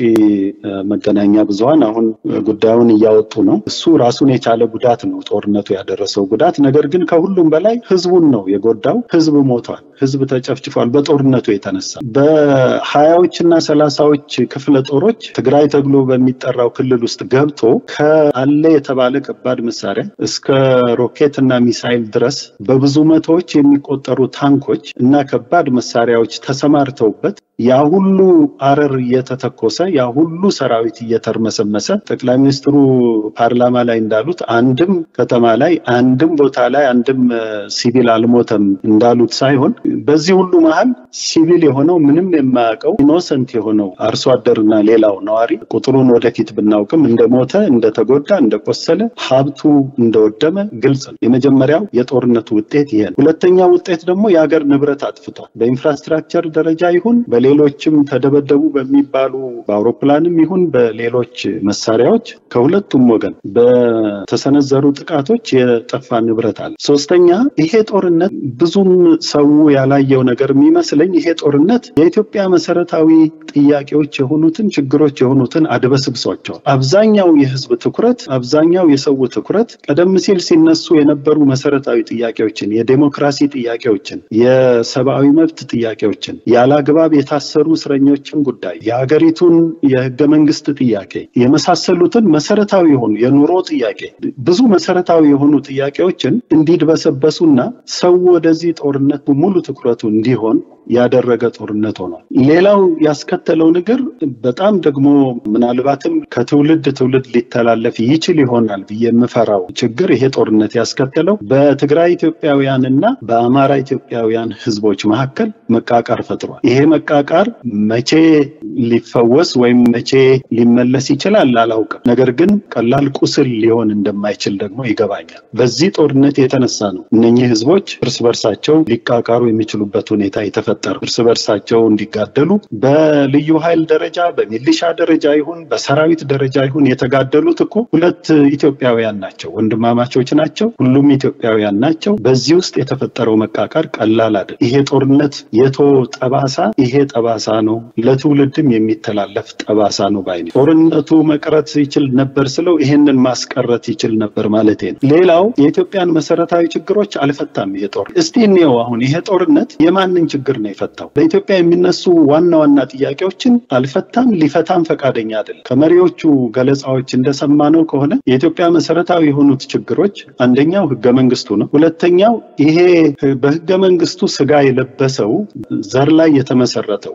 መገናኛ ብዙኃን አሁን ጉዳዩን እያወጡ ነው። እሱ ራሱን የቻለ ጉዳት ነው ጦርነቱ ያደረሰው ጉዳት። ነገር ግን ከሁሉም በላይ ህዝቡን ነው የጎዳው። ህዝብ ሞቷል። ህዝብ ተጨፍጭፏል በጦርነቱ የተነሳ በሀያዎች እና ሰላሳዎች ክፍለ ጦሮች ትግራይ ተብሎ በሚጠራው ክልል ውስጥ ገብቶ ከአለ የተባለ ከባድ መሳሪያ እስከ ሮኬት እና ሚሳይል ድረስ በብዙ መቶዎች የሚቆጠሩ ታንኮች እና ከባድ መሳሪያዎች ተሰማርተውበት ያ ሁሉ አረር እየተተኮሰ ያ ሁሉ ሰራዊት እየተርመሰመሰ ጠቅላይ ሚኒስትሩ ፓርላማ ላይ እንዳሉት አንድም ከተማ ላይ አንድም ቦታ ላይ አንድም ሲቪል አልሞተም እንዳሉት ሳይሆን በዚህ ሁሉ መሀል ሲቪል የሆነው ምንም የማያውቀው ኢኖሰንት የሆነው አርሶ አደርና ሌላው ነዋሪ ቁጥሩን ወደፊት ብናውቅም እንደሞተ፣ እንደተጎዳ፣ እንደቆሰለ ሀብቱ እንደወደመ ግልጽ ነው። የመጀመሪያው የጦርነቱ ውጤት ይሄ ነው። ሁለተኛው ውጤት ደግሞ የሀገር ንብረት አጥፍቷል። በኢንፍራስትራክቸር ደረጃ ይሁን በሌሎችም ተደበደቡ በሚባሉ በአውሮፕላንም ይሁን በሌሎች መሳሪያዎች ከሁለቱም ወገን በተሰነዘሩ ጥቃቶች የጠፋ ንብረት አለ። ሶስተኛ ይሄ ጦርነት ብዙም ሰው ያላየው ነገር የሚመስለኝ ይሄ ጦርነት የኢትዮጵያ መሰረታዊ ጥያቄዎች የሆኑትን ችግሮች የሆኑትን አድበስብሷቸዋል። አብዛኛው የህዝብ ትኩረት አብዛኛው የሰው ትኩረት ቀደም ሲል ሲነሱ የነበሩ መሰረታዊ ጥያቄዎችን፣ የዴሞክራሲ ጥያቄዎችን፣ የሰብአዊ መብት ጥያቄዎችን፣ ያለ አግባብ የታሰሩ እስረኞችን ጉዳይ፣ የሀገሪቱን የህገ መንግስት ጥያቄ የመሳሰሉትን መሰረታዊ የሆኑ የኑሮ ጥያቄ ብዙ መሰረታዊ የሆኑ ጥያቄዎችን እንዲድበሰበሱና ሰው ወደዚህ ጦርነት ሙሉ ትኩረቱ እንዲሆን ያደረገ ጦርነት ሆኗል። ሌላው ያስከተለው ነገር በጣም ደግሞ ምናልባትም ከትውልድ ትውልድ ሊተላለፍ ይችል ይሆናል ብዬ የምፈራው ችግር ይሄ ጦርነት ያስከተለው በትግራይ ኢትዮጵያውያን እና በአማራ ኢትዮጵያውያን ህዝቦች መካከል መቃቃር ፈጥሯል። ይሄ መቃቃር መቃቃር መቼ ሊፈወስ ወይም መቼ ሊመለስ ይችላል አላውቅም። ነገር ግን ቀላል ቁስል ሊሆን እንደማይችል ደግሞ ይገባኛል። በዚህ ጦርነት የተነሳ ነው እነኚህ ህዝቦች እርስ በርሳቸው ሊቃቃሩ የሚችሉበት ሁኔታ የተፈጠረው። እርስ በርሳቸው እንዲጋደሉ በልዩ ኃይል ደረጃ በሚሊሻ ደረጃ ይሁን በሰራዊት ደረጃ ይሁን የተጋደሉት እኮ ሁለት ኢትዮጵያውያን ናቸው፣ ወንድማማቾች ናቸው፣ ሁሉም ኢትዮጵያውያን ናቸው። በዚህ ውስጥ የተፈጠረው መቃቃር ቀላል አይደል። ይሄ ጦርነት የቶ ጠባሳ ይሄ ጠባሳ ነው፣ ለትውልድም የሚተላለፍ ጠባሳ ነው ባይ ነኝ። ጦርነቱ መቅረት ይችል ነበር ስለው ይሄንን ማስቀረት ይችል ነበር ማለት ነው። ሌላው የኢትዮጵያን መሰረታዊ ችግሮች አልፈታም ይሄ ጦር። እስቲ እንየው አሁን ይሄ ጦርነት የማንን ችግር ነው የፈታው? በኢትዮጵያ የሚነሱ ዋና ዋና ጥያቄዎችን አልፈታም፣ ሊፈታም ፈቃደኛ አይደለም። ከመሪዎቹ ገለጻዎች እንደሰማነው ከሆነ የኢትዮጵያ መሰረታዊ የሆኑት ችግሮች አንደኛው ህገ መንግስቱ ነው። ሁለተኛው ይሄ በህገ መንግስቱ ስጋ የለበሰው ዘር ላይ የተመሰረተው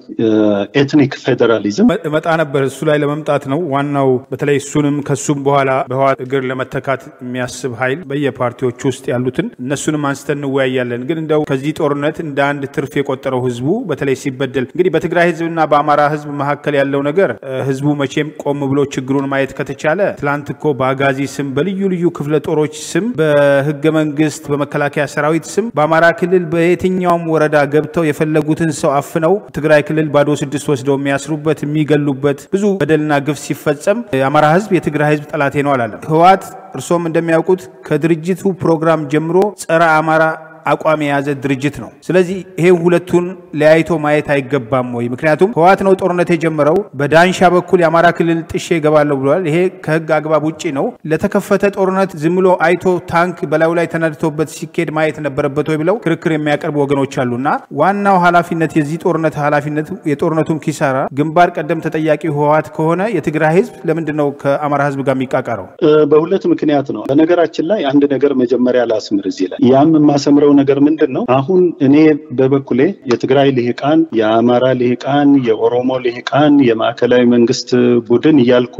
ኤትኒክ ፌዴራሊዝም መጣ ነበር። እሱ ላይ ለመምጣት ነው ዋናው። በተለይ እሱንም ከሱም በኋላ በህወሓት እግር ለመተካት የሚያስብ ኃይል በየፓርቲዎቹ ውስጥ ያሉትን እነሱንም አንስተን እንወያያለን። ግን እንደው ከዚህ ጦርነት እንደ አንድ ትርፍ የቆጠረው ህዝቡ በተለይ ሲበደል እንግዲህ በትግራይ ህዝብና በአማራ ህዝብ መካከል ያለው ነገር ህዝቡ መቼም ቆም ብሎ ችግሩን ማየት ከተቻለ ትላንት እኮ በአጋዚ ስም በልዩ ልዩ ክፍለ ጦሮች ስም በህገ መንግስት በመከላከያ ሰራዊት ስም በአማራ ክልል በየትኛውም ወረዳ ገብተው የፈለጉትን ሰው አፍነው ትግራይ ክልል ባዶ ስድስት ወስደው የሚያስሩበት የሚገሉበት ብዙ በደልና ግፍ ሲፈጸም የአማራ ህዝብ የትግራይ ህዝብ ጠላቴ ነው አላለም። ህወሓት እርሶም እንደሚያውቁት ከድርጅቱ ፕሮግራም ጀምሮ ጸረ አማራ አቋም የያዘ ድርጅት ነው። ስለዚህ ይሄ ሁለቱን ለያይቶ ማየት አይገባም ወይ? ምክንያቱም ህወሓት ነው ጦርነት የጀመረው። በዳንሻ በኩል የአማራ ክልል ጥሼ እገባለሁ ብለዋል። ይሄ ከህግ አግባብ ውጭ ነው። ለተከፈተ ጦርነት ዝም ብሎ አይቶ ታንክ በላዩ ላይ ተነድቶበት ሲኬድ ማየት ነበረበት ወይ ብለው ክርክር የሚያቀርቡ ወገኖች አሉና ዋናው ኃላፊነት የዚህ ጦርነት ኃላፊነት የጦርነቱም ኪሳራ ግንባር ቀደም ተጠያቂ ህወሓት ከሆነ የትግራይ ህዝብ ለምንድን ነው ከአማራ ህዝብ ጋር የሚቃቃረው? በሁለት ምክንያት ነው። በነገራችን ላይ አንድ ነገር መጀመሪያ ላስምር እዚህ ላይ ያም የማሰምረው ነገር ምንድን ነው? አሁን እኔ በበኩሌ የትግራይ ልሂቃን፣ የአማራ ልሂቃን፣ የኦሮሞ ልሂቃን፣ የማዕከላዊ መንግስት ቡድን እያልኩ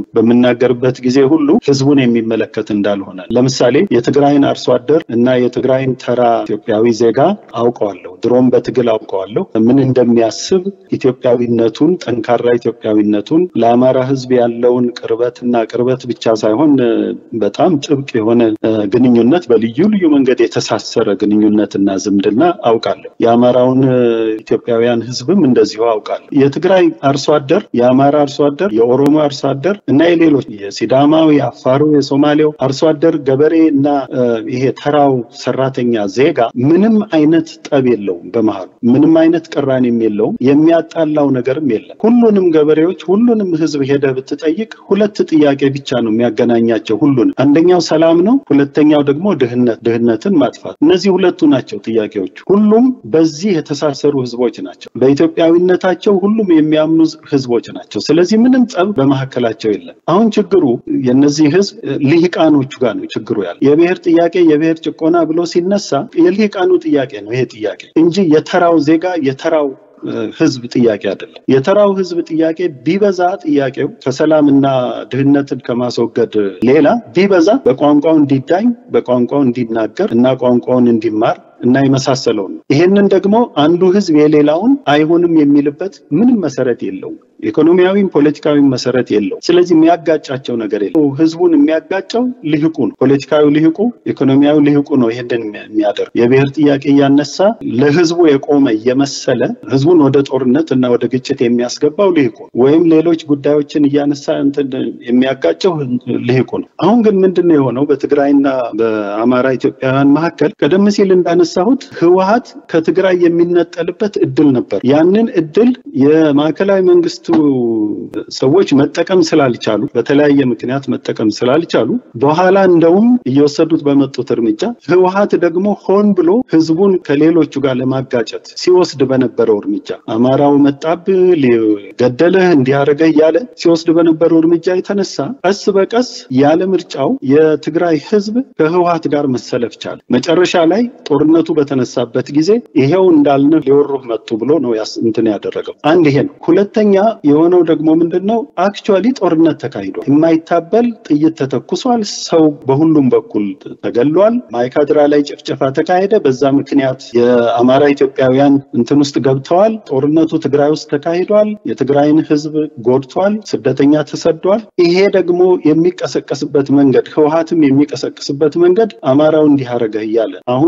በምናገርበት ጊዜ ሁሉ ህዝቡን የሚመለከት እንዳልሆነ ለምሳሌ የትግራይን አርሶ አደር እና የትግራይን ተራ ኢትዮጵያዊ ዜጋ አውቀዋለሁ። ድሮም በትግል አውቀዋለሁ። ምን እንደሚያስብ ኢትዮጵያዊነቱን፣ ጠንካራ ኢትዮጵያዊነቱን ለአማራ ህዝብ ያለውን ቅርበትና ቅርበት ብቻ ሳይሆን በጣም ጥብቅ የሆነ ግንኙነት በልዩ ልዩ መንገድ የተሳሰረ ግንኙነትና ዝምድና አውቃለሁ። የአማራውን ኢትዮጵያውያን ህዝብም እንደዚሁ አውቃለሁ። የትግራይ አርሶ አደር፣ የአማራ አርሶ አደር፣ የኦሮሞ አርሶ አደር እና የሌሎች የሲዳማው፣ የአፋሩ፣ የሶማሌው አርሶ አደር ገበሬ እና ይሄ ተራው ሰራተኛ ዜጋ ምንም አይነት ጠብ የለውም። በመሀሉ ምንም አይነት ቅራኔም የለውም። የሚያጣላው ነገርም የለም። ሁሉንም ገበሬዎች፣ ሁሉንም ህዝብ ሄደ ብትጠይቅ ሁለት ጥያቄ ብቻ ነው የሚያገናኛቸው። ሁሉንም አንደኛው ሰላም ነው፣ ሁለተኛው ደግሞ ድህነት ድህነትን ማጥፋት እነዚህ ሁለቱ ናቸው ጥያቄዎቹ። ሁሉም በዚህ የተሳሰሩ ህዝቦች ናቸው። በኢትዮጵያዊነታቸው ሁሉም የሚያምኑ ህዝቦች ናቸው። ስለዚህ ምንም ጠብ በመካከላቸው የለም። አሁን ችግሩ የነዚህ ህዝብ ልሂቃኖቹ ጋር ነው ችግሩ ያለ። የብሔር ጥያቄ የብሔር ጭቆና ብሎ ሲነሳ የልሂቃኑ ጥያቄ ነው ይሄ ጥያቄ እንጂ የተራው ዜጋ የተራው ህዝብ ጥያቄ አይደለም። የተራው ህዝብ ጥያቄ ቢበዛ ጥያቄው ከሰላምና ድህነትን ከማስወገድ ሌላ ቢበዛ በቋንቋው እንዲዳኝ በቋንቋው እንዲናገር እና ቋንቋውን እንዲማር እና የመሳሰለው ነው። ይሄንን ደግሞ አንዱ ህዝብ የሌላውን አይሆንም የሚልበት ምንም መሰረት የለውም። ኢኮኖሚያዊም ፖለቲካዊም መሰረት የለው። ስለዚህ የሚያጋጫቸው ነገር የለም። ህዝቡን የሚያጋጨው ልሂቁ ነው። ፖለቲካዊ ልሂቁ፣ ኢኮኖሚያዊ ልሂቁ ነው ይሄንን የሚያደርግ የብሔር ጥያቄ እያነሳ ለህዝቡ የቆመ እየመሰለ ህዝቡን ወደ ጦርነት እና ወደ ግጭት የሚያስገባው ልሂቁ ነው። ወይም ሌሎች ጉዳዮችን እያነሳ እንትን የሚያጋጨው ልሂቁ ነው። አሁን ግን ምንድን ነው የሆነው? በትግራይና በአማራ ኢትዮጵያውያን መካከል ቀደም ሲል እንዳነሳሁት ህወሓት ከትግራይ የሚነጠልበት እድል ነበር። ያንን እድል የማዕከላዊ መንግስቱ ሰዎች መጠቀም ስላልቻሉ በተለያየ ምክንያት መጠቀም ስላልቻሉ በኋላ እንደውም እየወሰዱት በመጡት እርምጃ ህወሓት ደግሞ ሆን ብሎ ህዝቡን ከሌሎቹ ጋር ለማጋጨት ሲወስድ በነበረው እርምጃ አማራው መጣብ ገደለህ እንዲያደረገ እያለ ሲወስድ በነበረው እርምጃ የተነሳ ቀስ በቀስ ያለ ምርጫው የትግራይ ህዝብ ከህወሓት ጋር መሰለፍ ቻለ። መጨረሻ ላይ ጦርነቱ በተነሳበት ጊዜ ይሄው እንዳልነ ሊወሩህ መጡ ብሎ ነው እንትን ያደረገው። አንድ ይሄ ነው። ሁለተኛ የሆነው ደግሞ ምንድን ነው? አክቹዋሊ ጦርነት ተካሂዷል። የማይታበል ጥይት ተተኩሷል። ሰው በሁሉም በኩል ተገሏል። ማይካድራ ላይ ጭፍጨፋ ተካሄደ። በዛ ምክንያት የአማራ ኢትዮጵያውያን እንትን ውስጥ ገብተዋል። ጦርነቱ ትግራይ ውስጥ ተካሂዷል። የትግራይን ሕዝብ ጎድቷል። ስደተኛ ተሰዷል። ይሄ ደግሞ የሚቀሰቀስበት መንገድ ህወሀትም የሚቀሰቅስበት መንገድ አማራው እንዲህ አደረገ እያለ አሁን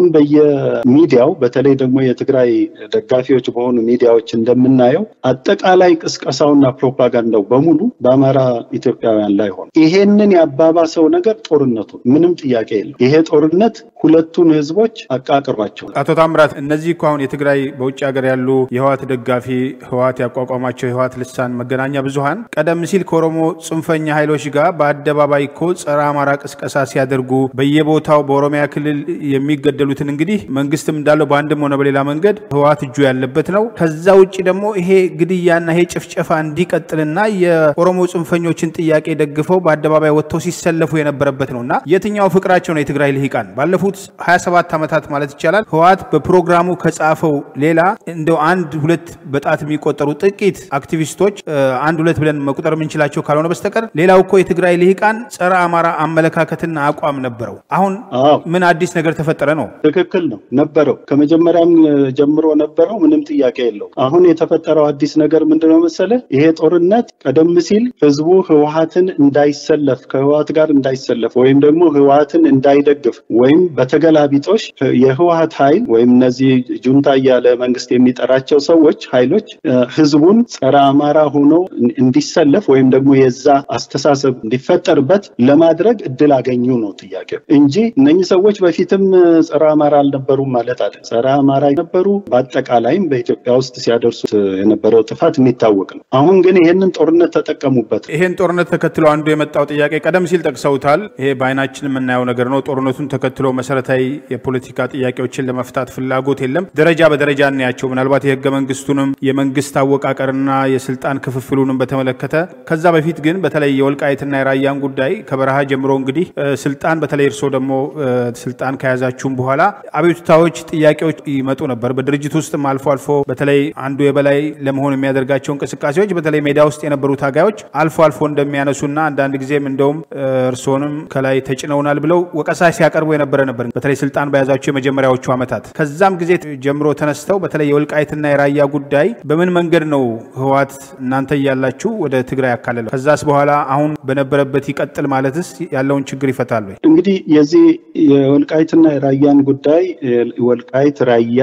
በየሚዲያው በተለይ ደግሞ የትግራይ ደጋፊዎች በሆኑ ሚዲያዎች እንደምናየው አጠቃላይ ቅስቀሳውና ፕሮፓጋንዳው በሙሉ በአማራ ኢትዮጵያውያን ላይ ሆነ። ይሄንን ያባባሰው ነገር ጦርነቱ ምንም ጥያቄ የለም። ይሄ ጦርነት ሁለቱን ህዝቦች አቃቅሯቸው። አቶ ታምራት፣ እነዚህ እኮ አሁን የትግራይ በውጭ ሀገር ያሉ የህወሀት ደጋፊ ህወሀት ያቋቋማቸው የህወሀት ልሳን መገናኛ ብዙሀን ቀደም ሲል ከኦሮሞ ጽንፈኛ ኃይሎች ጋር በአደባባይ እኮ ጸረ አማራ ቅስቀሳ ሲያደርጉ በየቦታው በኦሮሚያ ክልል የሚገደሉትን እንግዲህ መንግስትም እንዳለው በአንድም ሆነ በሌላ መንገድ ህወሀት እጁ ያለበት ነው። ከዛ ውጭ ደግሞ ይሄ ግድያና ይሄ ጭፍጨፋ እንዲቀጥልና የኦሮሞ ጽንፈኞችን ጥያቄ ደግፈው በአደባባይ ወጥተው ሲሰለፉ የነበረበት ነው እና የትኛው ፍቅራቸው ነው የትግራይ ልሂቃን ባለፉት 27 ዓመታት ማለት ይቻላል ህወሀት በፕሮግራሙ ከጻፈው ሌላ እንደው አንድ ሁለት በጣት የሚቆጠሩ ጥቂት አክቲቪስቶች አንድ ሁለት ብለን መቁጠር የምንችላቸው ካልሆነ በስተቀር ሌላው እኮ የትግራይ ልሂቃን ጸረ አማራ አመለካከትና አቋም ነበረው። አሁን ምን አዲስ ነገር ተፈጠረ ነው? ትክክል ነው ነበረው፣ ከመጀመሪያም ጀምሮ ነበረው። ምንም ጥያቄ የለው። አሁን የተፈጠረው አዲስ ነገር ምንድነው መሰለ? ይሄ ጦርነት ቀደም ሲል ህዝቡ ህወሀትን እንዳይሰለፍ ከህወሀት ጋር እንዳይሰለፍ ወይም ደግሞ ህወሀትን እንዳይደግፍ ወይም በተገላቢጦሽ የህወሀት ኃይል ወይም እነዚህ ጁንታ እያለ መንግስት የሚጠራቸው ሰዎች ኃይሎች ህዝቡን ጸረ አማራ ሆኖ እንዲሰለፍ ወይም ደግሞ የዛ አስተሳሰብ እንዲፈጠርበት ለማድረግ እድል አገኙ ነው ጥያቄው እንጂ እነኚህ ሰዎች በፊትም ጸረ አማራ አልነበሩም ማለት አለ። ጸረ አማራ ነበሩ። በአጠቃላይም በኢትዮጵያ ውስጥ ሲያደርሱት የነበረው ጥፋት የሚታወቅ ነው። አሁን ግን ይሄንን ጦርነት ተጠቀሙበት። ይሄን ጦርነት ተከትሎ አንዱ የመጣው ጥያቄ ቀደም ሲል ጠቅሰውታል። ይሄ በአይናችን የምናየው ነገር ነው። ጦርነቱን ተከትሎ መሰረታዊ የፖለቲካ ጥያቄዎችን ለመፍታት ፍላጎት የለም። ደረጃ በደረጃ እናያቸው። ምናልባት የህገ መንግስቱንም የመንግስት አወቃቀርና የስልጣን ክፍፍሉንም በተመለከተ ከዛ በፊት ግን በተለይ የወልቃይትና የራያን ጉዳይ ከበረሃ ጀምሮ እንግዲህ ስልጣን በተለይ እርስዎ ደግሞ ስልጣን ከያዛችሁም በኋላ አቤቱታዎች፣ ጥያቄዎች ይመጡ ነበር። በድርጅት ውስጥም አልፎ አልፎ በተለይ አንዱ የበላይ ለመሆን የሚያደርጋቸው እንቅስቃሴዎች በተለይ ሜዳ ውስጥ የነበሩ ታጋዮች አልፎ አልፎ እንደሚያነሱና አንዳንድ ጊዜም እንደውም እርስዎንም ከላይ ተጭነውናል ብለው ወቀሳ ሲያቀርቡ የነበረ ነበር። በተለይ ስልጣን በያዛቸው የመጀመሪያዎቹ ዓመታት ከዛም ጊዜ ጀምሮ ተነስተው በተለይ የወልቃይትና የራያ ጉዳይ በምን መንገድ ነው ህወሓት እናንተ እያላችሁ ወደ ትግራይ ያካለለው? ከዛስ በኋላ አሁን በነበረበት ይቀጥል ማለትስ ያለውን ችግር ይፈታል ወይ? እንግዲህ የዚህ የወልቃይትና የራያን ጉዳይ ወልቃይት፣ ራያ፣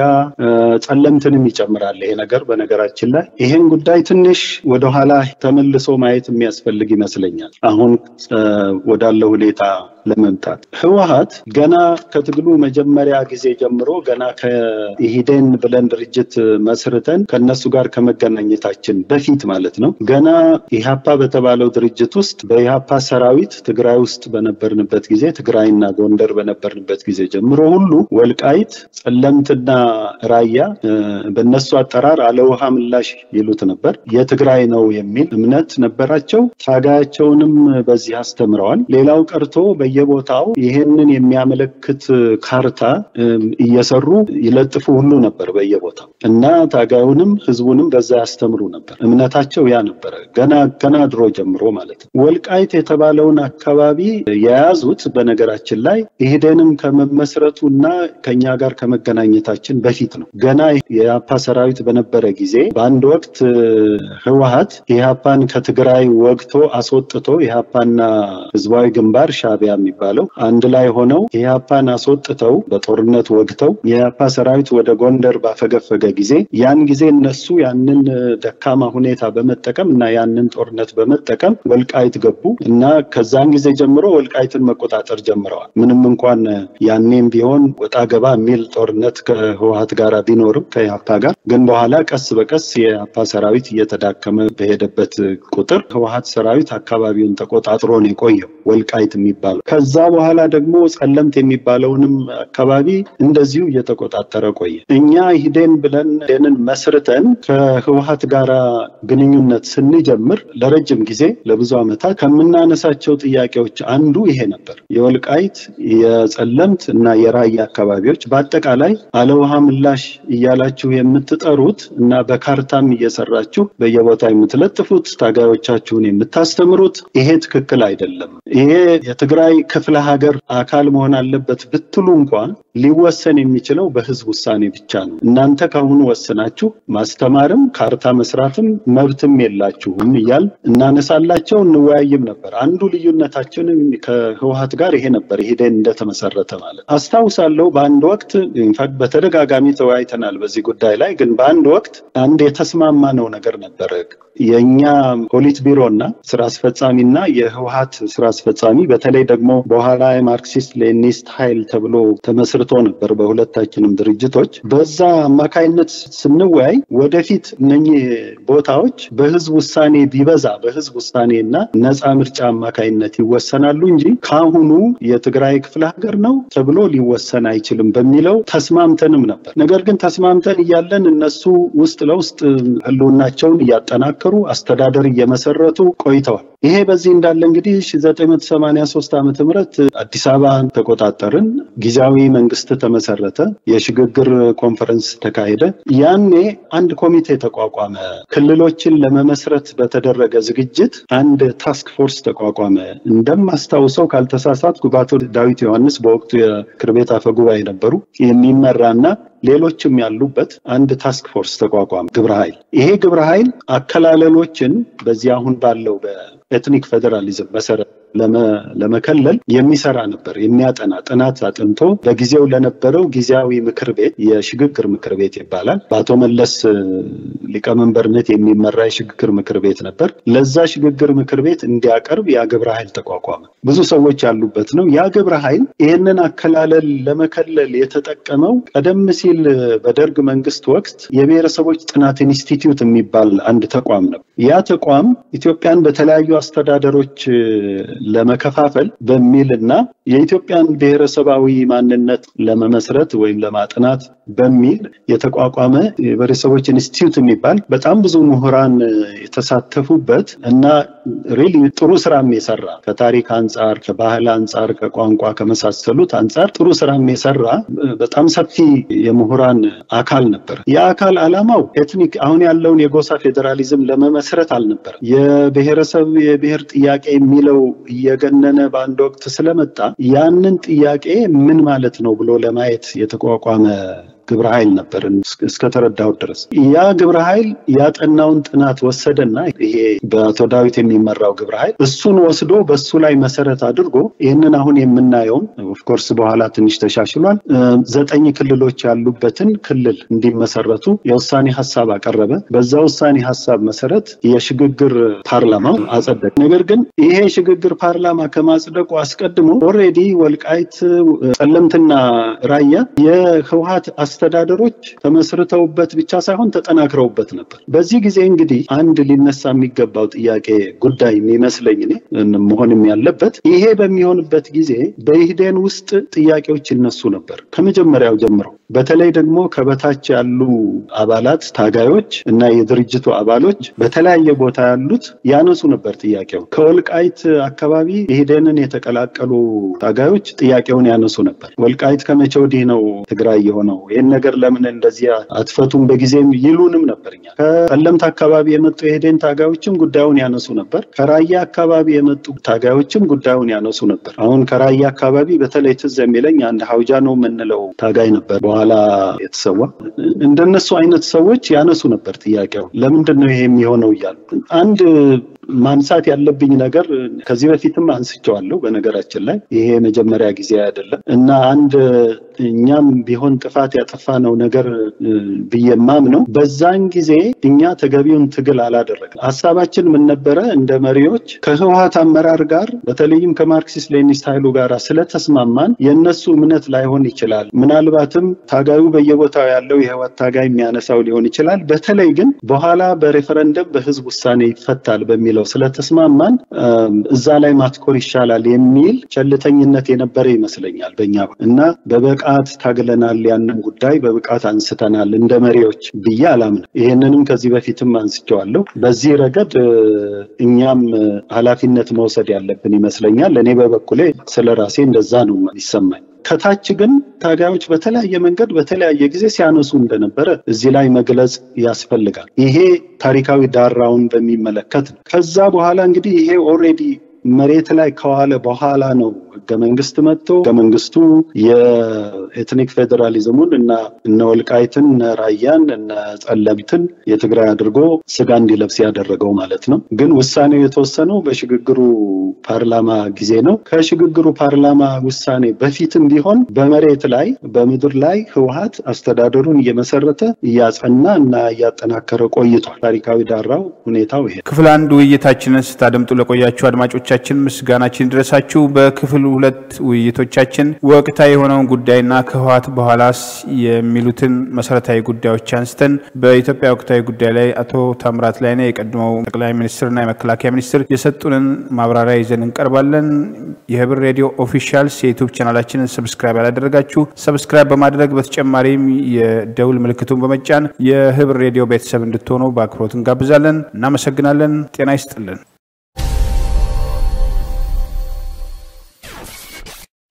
ጸለምትንም ይጨምራል ይሄ ነገር። በነገራችን ላይ ይሄን ጉዳይ ትንሽ ወደኋላ ተመልሶ ማየት የሚያስፈልግ ይመስለኛል አሁን ወዳለው ሁኔታ ለመምጣት ህወሓት ገና ከትግሉ መጀመሪያ ጊዜ ጀምሮ ገና ከኢሂዴን ብለን ድርጅት መስርተን ከነሱ ጋር ከመገናኘታችን በፊት ማለት ነው ገና ኢህአፓ በተባለው ድርጅት ውስጥ በኢህአፓ ሰራዊት ትግራይ ውስጥ በነበርንበት ጊዜ ትግራይና ጎንደር በነበርንበት ጊዜ ጀምሮ ሁሉ ወልቃይት፣ ጸለምትና ራያ በእነሱ አጠራር አለውሃ ምላሽ ይሉት ነበር የትግራይ ነው የሚል እምነት ነበራቸው። ታጋያቸውንም በዚህ አስተምረዋል። ሌላው ቀርቶ በየቦታው ይሄንን የሚያመለክት ካርታ እየሰሩ ይለጥፉ ሁሉ ነበር በየቦታው እና ታጋዩንም ህዝቡንም በዛ ያስተምሩ ነበር። እምነታቸው ያ ነበረ ገና ገና ድሮ ጀምሮ ማለት ነው። ወልቃይት የተባለውን አካባቢ የያዙት በነገራችን ላይ ኢህዴንም ከመመስረቱ እና ከኛ ጋር ከመገናኘታችን በፊት ነው። ገና የኢህአፓ ሰራዊት በነበረ ጊዜ በአንድ ወቅት ህወሓት ኢህአፓን ከትግራይ ወግቶ አስወጥቶ ኢህአፓና ህዝባዊ ግንባር ሻዕቢያ የሚባለው አንድ ላይ ሆነው ኢህአፓን አስወጥተው በጦርነት ወግተው የኢህአፓ ሰራዊት ወደ ጎንደር ባፈገፈገ ጊዜ ያን ጊዜ እነሱ ያንን ደካማ ሁኔታ በመጠቀም እና ያንን ጦርነት በመጠቀም ወልቃይት ገቡ እና ከዛን ጊዜ ጀምሮ ወልቃይትን መቆጣጠር ጀምረዋል። ምንም እንኳን ያኔም ቢሆን ወጣ ገባ የሚል ጦርነት ከህወሓት ጋር ቢኖርም ከኢህአፓ ጋር ግን በኋላ ቀስ በቀስ የኢህአፓ ሰራዊት እየተዳከመ በሄደበት ቁጥር ህወሓት ሰራዊት አካባቢውን ተቆጣጥሮ ነው የቆየው ወልቃይት የሚባለው ከዛ በኋላ ደግሞ ጸለምት የሚባለውንም አካባቢ እንደዚሁ እየተቆጣጠረ ቆየ። እኛ ሂዴን ብለን ሂዴንን መስርተን ከህወሀት ጋር ግንኙነት ስንጀምር ለረጅም ጊዜ ለብዙ ዓመታት ከምናነሳቸው ጥያቄዎች አንዱ ይሄ ነበር። የወልቃይት የጸለምት እና የራያ አካባቢዎች በአጠቃላይ አለውሃ ምላሽ እያላችሁ የምትጠሩት እና በካርታም እየሰራችሁ በየቦታ የምትለጥፉት ታጋዮቻችሁን የምታስተምሩት ይሄ ትክክል አይደለም። ይሄ የትግራይ ክፍለ ሀገር አካል መሆን አለበት ብትሉ እንኳን ሊወሰን የሚችለው በህዝብ ውሳኔ ብቻ ነው። እናንተ ከአሁኑ ወስናችሁ ማስተማርም ካርታ መስራትም መብትም የላችሁም እያል እናነሳላቸው እንወያይም ነበር። አንዱ ልዩነታችንም ከህወሀት ጋር ይሄ ነበር። ሂደን እንደተመሰረተ ማለት አስታውሳለሁ። በአንድ ወቅት ኢንፋክት በተደጋጋሚ ተወያይተናል በዚህ ጉዳይ ላይ ግን በአንድ ወቅት አንድ የተስማማነው ነገር ነበረ። የእኛ ፖሊት ቢሮ እና ስራ አስፈጻሚ እና የህወሀት ስራ አስፈጻሚ በተለይ ደግሞ በኋላ የማርክሲስት ሌኒስት ኃይል ተብሎ ተመስርቶ ነበር በሁለታችንም ድርጅቶች። በዛ አማካይነት ስንወያይ ወደፊት እነኚህ ቦታዎች በህዝብ ውሳኔ ቢበዛ በህዝብ ውሳኔ እና ነፃ ምርጫ አማካይነት ይወሰናሉ እንጂ ከአሁኑ የትግራይ ክፍለ ሀገር ነው ተብሎ ሊወሰን አይችልም በሚለው ተስማምተንም ነበር። ነገር ግን ተስማምተን እያለን እነሱ ውስጥ ለውስጥ ህልውናቸውን እያጠናከሩ አስተዳደር እየመሰረቱ ቆይተዋል። ይሄ በዚህ እንዳለ እንግዲህ 1983 ዓመተ ምህረት አዲስ አበባን ተቆጣጠርን። ጊዜያዊ መንግስት ተመሰረተ። የሽግግር ኮንፈረንስ ተካሄደ። ያኔ አንድ ኮሚቴ ተቋቋመ። ክልሎችን ለመመስረት በተደረገ ዝግጅት አንድ ታስክ ፎርስ ተቋቋመ። እንደማስታውሰው ካልተሳሳትኩ በአቶ ዳዊት ዮሐንስ በወቅቱ የምክር ቤት አፈ ጉባኤ ነበሩ የሚመራና ሌሎችም ያሉበት አንድ ታስክ ፎርስ ተቋቋመ፣ ግብረ ኃይል። ይሄ ግብረ ኃይል አከላለሎችን በዚህ አሁን ባለው በኤትኒክ ፌዴራሊዝም መሰረት ለመከለል የሚሰራ ነበር። የሚያጠና ጥናት አጥንቶ በጊዜው ለነበረው ጊዜያዊ ምክር ቤት የሽግግር ምክር ቤት ይባላል። በአቶ መለስ ሊቀመንበርነት የሚመራ የሽግግር ምክር ቤት ነበር። ለዛ ሽግግር ምክር ቤት እንዲያቀርብ ያ ግብረ ኃይል ተቋቋመ። ብዙ ሰዎች ያሉበት ነው። ያ ግብረ ኃይል ይህንን አከላለል ለመከለል የተጠቀመው ቀደም ሲል በደርግ መንግስት ወቅት የብሔረሰቦች ጥናት ኢንስቲትዩት የሚባል አንድ ተቋም ነው። ያ ተቋም ኢትዮጵያን በተለያዩ አስተዳደሮች ለመከፋፈል በሚል እና የኢትዮጵያን ብሔረሰባዊ ማንነት ለመመስረት ወይም ለማጥናት በሚል የተቋቋመ የብሔረሰቦች ኢንስቲትዩት የሚባል በጣም ብዙ ምሁራን የተሳተፉበት እና ሪሊ ጥሩ ስራም የሰራ ከታሪክ አንጻር፣ ከባህል አንጻር፣ ከቋንቋ ከመሳሰሉት አንጻር ጥሩ ስራም የሰራ በጣም ሰፊ የምሁራን አካል ነበር። የአካል ዓላማው ኤትኒክ አሁን ያለውን የጎሳ ፌዴራሊዝም ለመመስረት አልነበር። የብሔረሰብ የብሔር ጥያቄ የሚለው እየገነነ በአንድ ወቅት ስለመጣ ያንን ጥያቄ ምን ማለት ነው ብሎ ለማየት የተቋቋመ ግብረ ኃይል ነበር እስከተረዳሁት ድረስ። ያ ግብረ ኃይል ያጠናውን ጥናት ወሰደና ይሄ በአቶ ዳዊት የሚመራው ግብረ ኃይል እሱን ወስዶ በሱ ላይ መሰረት አድርጎ ይህንን አሁን የምናየውን ኦፍኮርስ በኋላ ትንሽ ተሻሽሏል፣ ዘጠኝ ክልሎች ያሉበትን ክልል እንዲመሰረቱ የውሳኔ ሀሳብ አቀረበ። በዛ ውሳኔ ሀሳብ መሰረት የሽግግር ፓርላማው አጸደቀ። ነገር ግን ይሄ የሽግግር ፓርላማ ከማጽደቁ አስቀድሞ ኦልሬዲ ወልቃይት፣ ጸለምትና ራያ የህወሀት አስተዳደሮች ተመስርተውበት ብቻ ሳይሆን ተጠናክረውበት ነበር። በዚህ ጊዜ እንግዲህ አንድ ሊነሳ የሚገባው ጥያቄ ጉዳይ የሚመስለኝ እኔ መሆንም ያለበት ይሄ በሚሆንበት ጊዜ በኢህዴን ውስጥ ጥያቄዎች ይነሱ ነበር ከመጀመሪያው ጀምሮ። በተለይ ደግሞ ከበታች ያሉ አባላት ታጋዮች እና የድርጅቱ አባሎች በተለያየ ቦታ ያሉት ያነሱ ነበር ጥያቄው። ከወልቃይት አካባቢ ኢህዴንን የተቀላቀሉ ታጋዮች ጥያቄውን ያነሱ ነበር። ወልቃይት ከመቼ ወዲህ ነው ትግራይ የሆነው? ይህን ነገር ለምን እንደዚህ አትፈቱም በጊዜም ይሉንም ነበር። እኛ ከጠለምት አካባቢ የመጡ የኢህዴን ታጋዮችም ጉዳዩን ያነሱ ነበር። ከራያ አካባቢ የመጡ ታጋዮችም ጉዳዩን ያነሱ ነበር። አሁን ከራያ አካባቢ በተለይ ትዝ የሚለኝ አንድ ሀውጃ ነው የምንለው ታጋይ ነበር በኋላ የተሰዋ። እንደነሱ አይነት ሰዎች ያነሱ ነበር ጥያቄው ለምንድን ነው ይሄ የሚሆነው እያሉ አንድ ማንሳት ያለብኝ ነገር ከዚህ በፊትም አንስቼዋለሁ። በነገራችን ላይ ይሄ የመጀመሪያ ጊዜ አይደለም እና አንድ እኛም ቢሆን ጥፋት ያጠፋነው ነገር ብዬ የማምነው በዛን ጊዜ እኛ ተገቢውን ትግል አላደረግም። ሀሳባችን ምን ነበረ? እንደ መሪዎች ከህወሀት አመራር ጋር በተለይም ከማርክሲስት ሌኒስት ኃይሉ ጋር ስለተስማማን የእነሱ እምነት ላይሆን ይችላል። ምናልባትም ታጋዩ በየቦታው ያለው የህወሀት ታጋይ የሚያነሳው ሊሆን ይችላል። በተለይ ግን በኋላ በሬፈረንደም በህዝብ ውሳኔ ይፈታል በሚል በሚለው ስለተስማማን እዛ ላይ ማትኮር ይሻላል የሚል ቸልተኝነት የነበረ ይመስለኛል በእኛ እና በብቃት ታግለናል፣ ያንን ጉዳይ በብቃት አንስተናል እንደ መሪዎች ብዬ አላምንም። ይህንንም ከዚህ በፊትም አንስቼዋለሁ። በዚህ ረገድ እኛም ኃላፊነት መውሰድ ያለብን ይመስለኛል። እኔ በበኩሌ ስለ ራሴ እንደዛ ነው ይሰማኝ። ከታች ግን ታጋዮች በተለያየ መንገድ በተለያየ ጊዜ ሲያነሱ እንደነበረ እዚህ ላይ መግለጽ ያስፈልጋል። ይሄ ታሪካዊ ዳራውን በሚመለከት ነው። ከዛ በኋላ እንግዲህ ይሄ ኦልሬዲ መሬት ላይ ከዋለ በኋላ ነው ህገ መንግስት መጥቶ ህገ መንግስቱ የኤትኒክ ፌዴራሊዝሙን እና እነ ወልቃይትን እነ ራያን እነ ጸለምትን የትግራይ አድርጎ ስጋ እንዲለብስ ያደረገው ማለት ነው። ግን ውሳኔው የተወሰነው በሽግግሩ ፓርላማ ጊዜ ነው። ከሽግግሩ ፓርላማ ውሳኔ በፊትም ቢሆን በመሬት ላይ በምድር ላይ ህወሀት አስተዳደሩን እየመሰረተ እያጸና እና እያጠናከረ ቆይቷል። ታሪካዊ ዳራው ሁኔታው ይሄ። ክፍል አንድ ውይይታችንን ስታደምጡ ለቆያችሁ አድማጮቻችን ምስጋናችን ድረሳችሁ። በክፍል ሁለት ውይይቶቻችን ወቅታዊ የሆነውን ጉዳይና ከህወሀት በኋላስ የሚሉትን መሰረታዊ ጉዳዮች አንስተን በኢትዮጵያ ወቅታዊ ጉዳይ ላይ አቶ ታምራት ላይኔ የቀድሞው ጠቅላይ ሚኒስትርና የመከላከያ ሚኒስትር የሰጡንን ማብራሪያ ይዘን እንቀርባለን። የህብር ሬዲዮ ኦፊሻልስ የዩቱብ ቻናላችንን ሰብስክራይብ ያላደረጋችሁ ሰብስክራይብ በማድረግ በተጨማሪም የደውል ምልክቱን በመጫን የህብር ሬዲዮ ቤተሰብ እንድትሆኑ በአክብሮት እንጋብዛለን። እናመሰግናለን። ጤና ይስጥልን።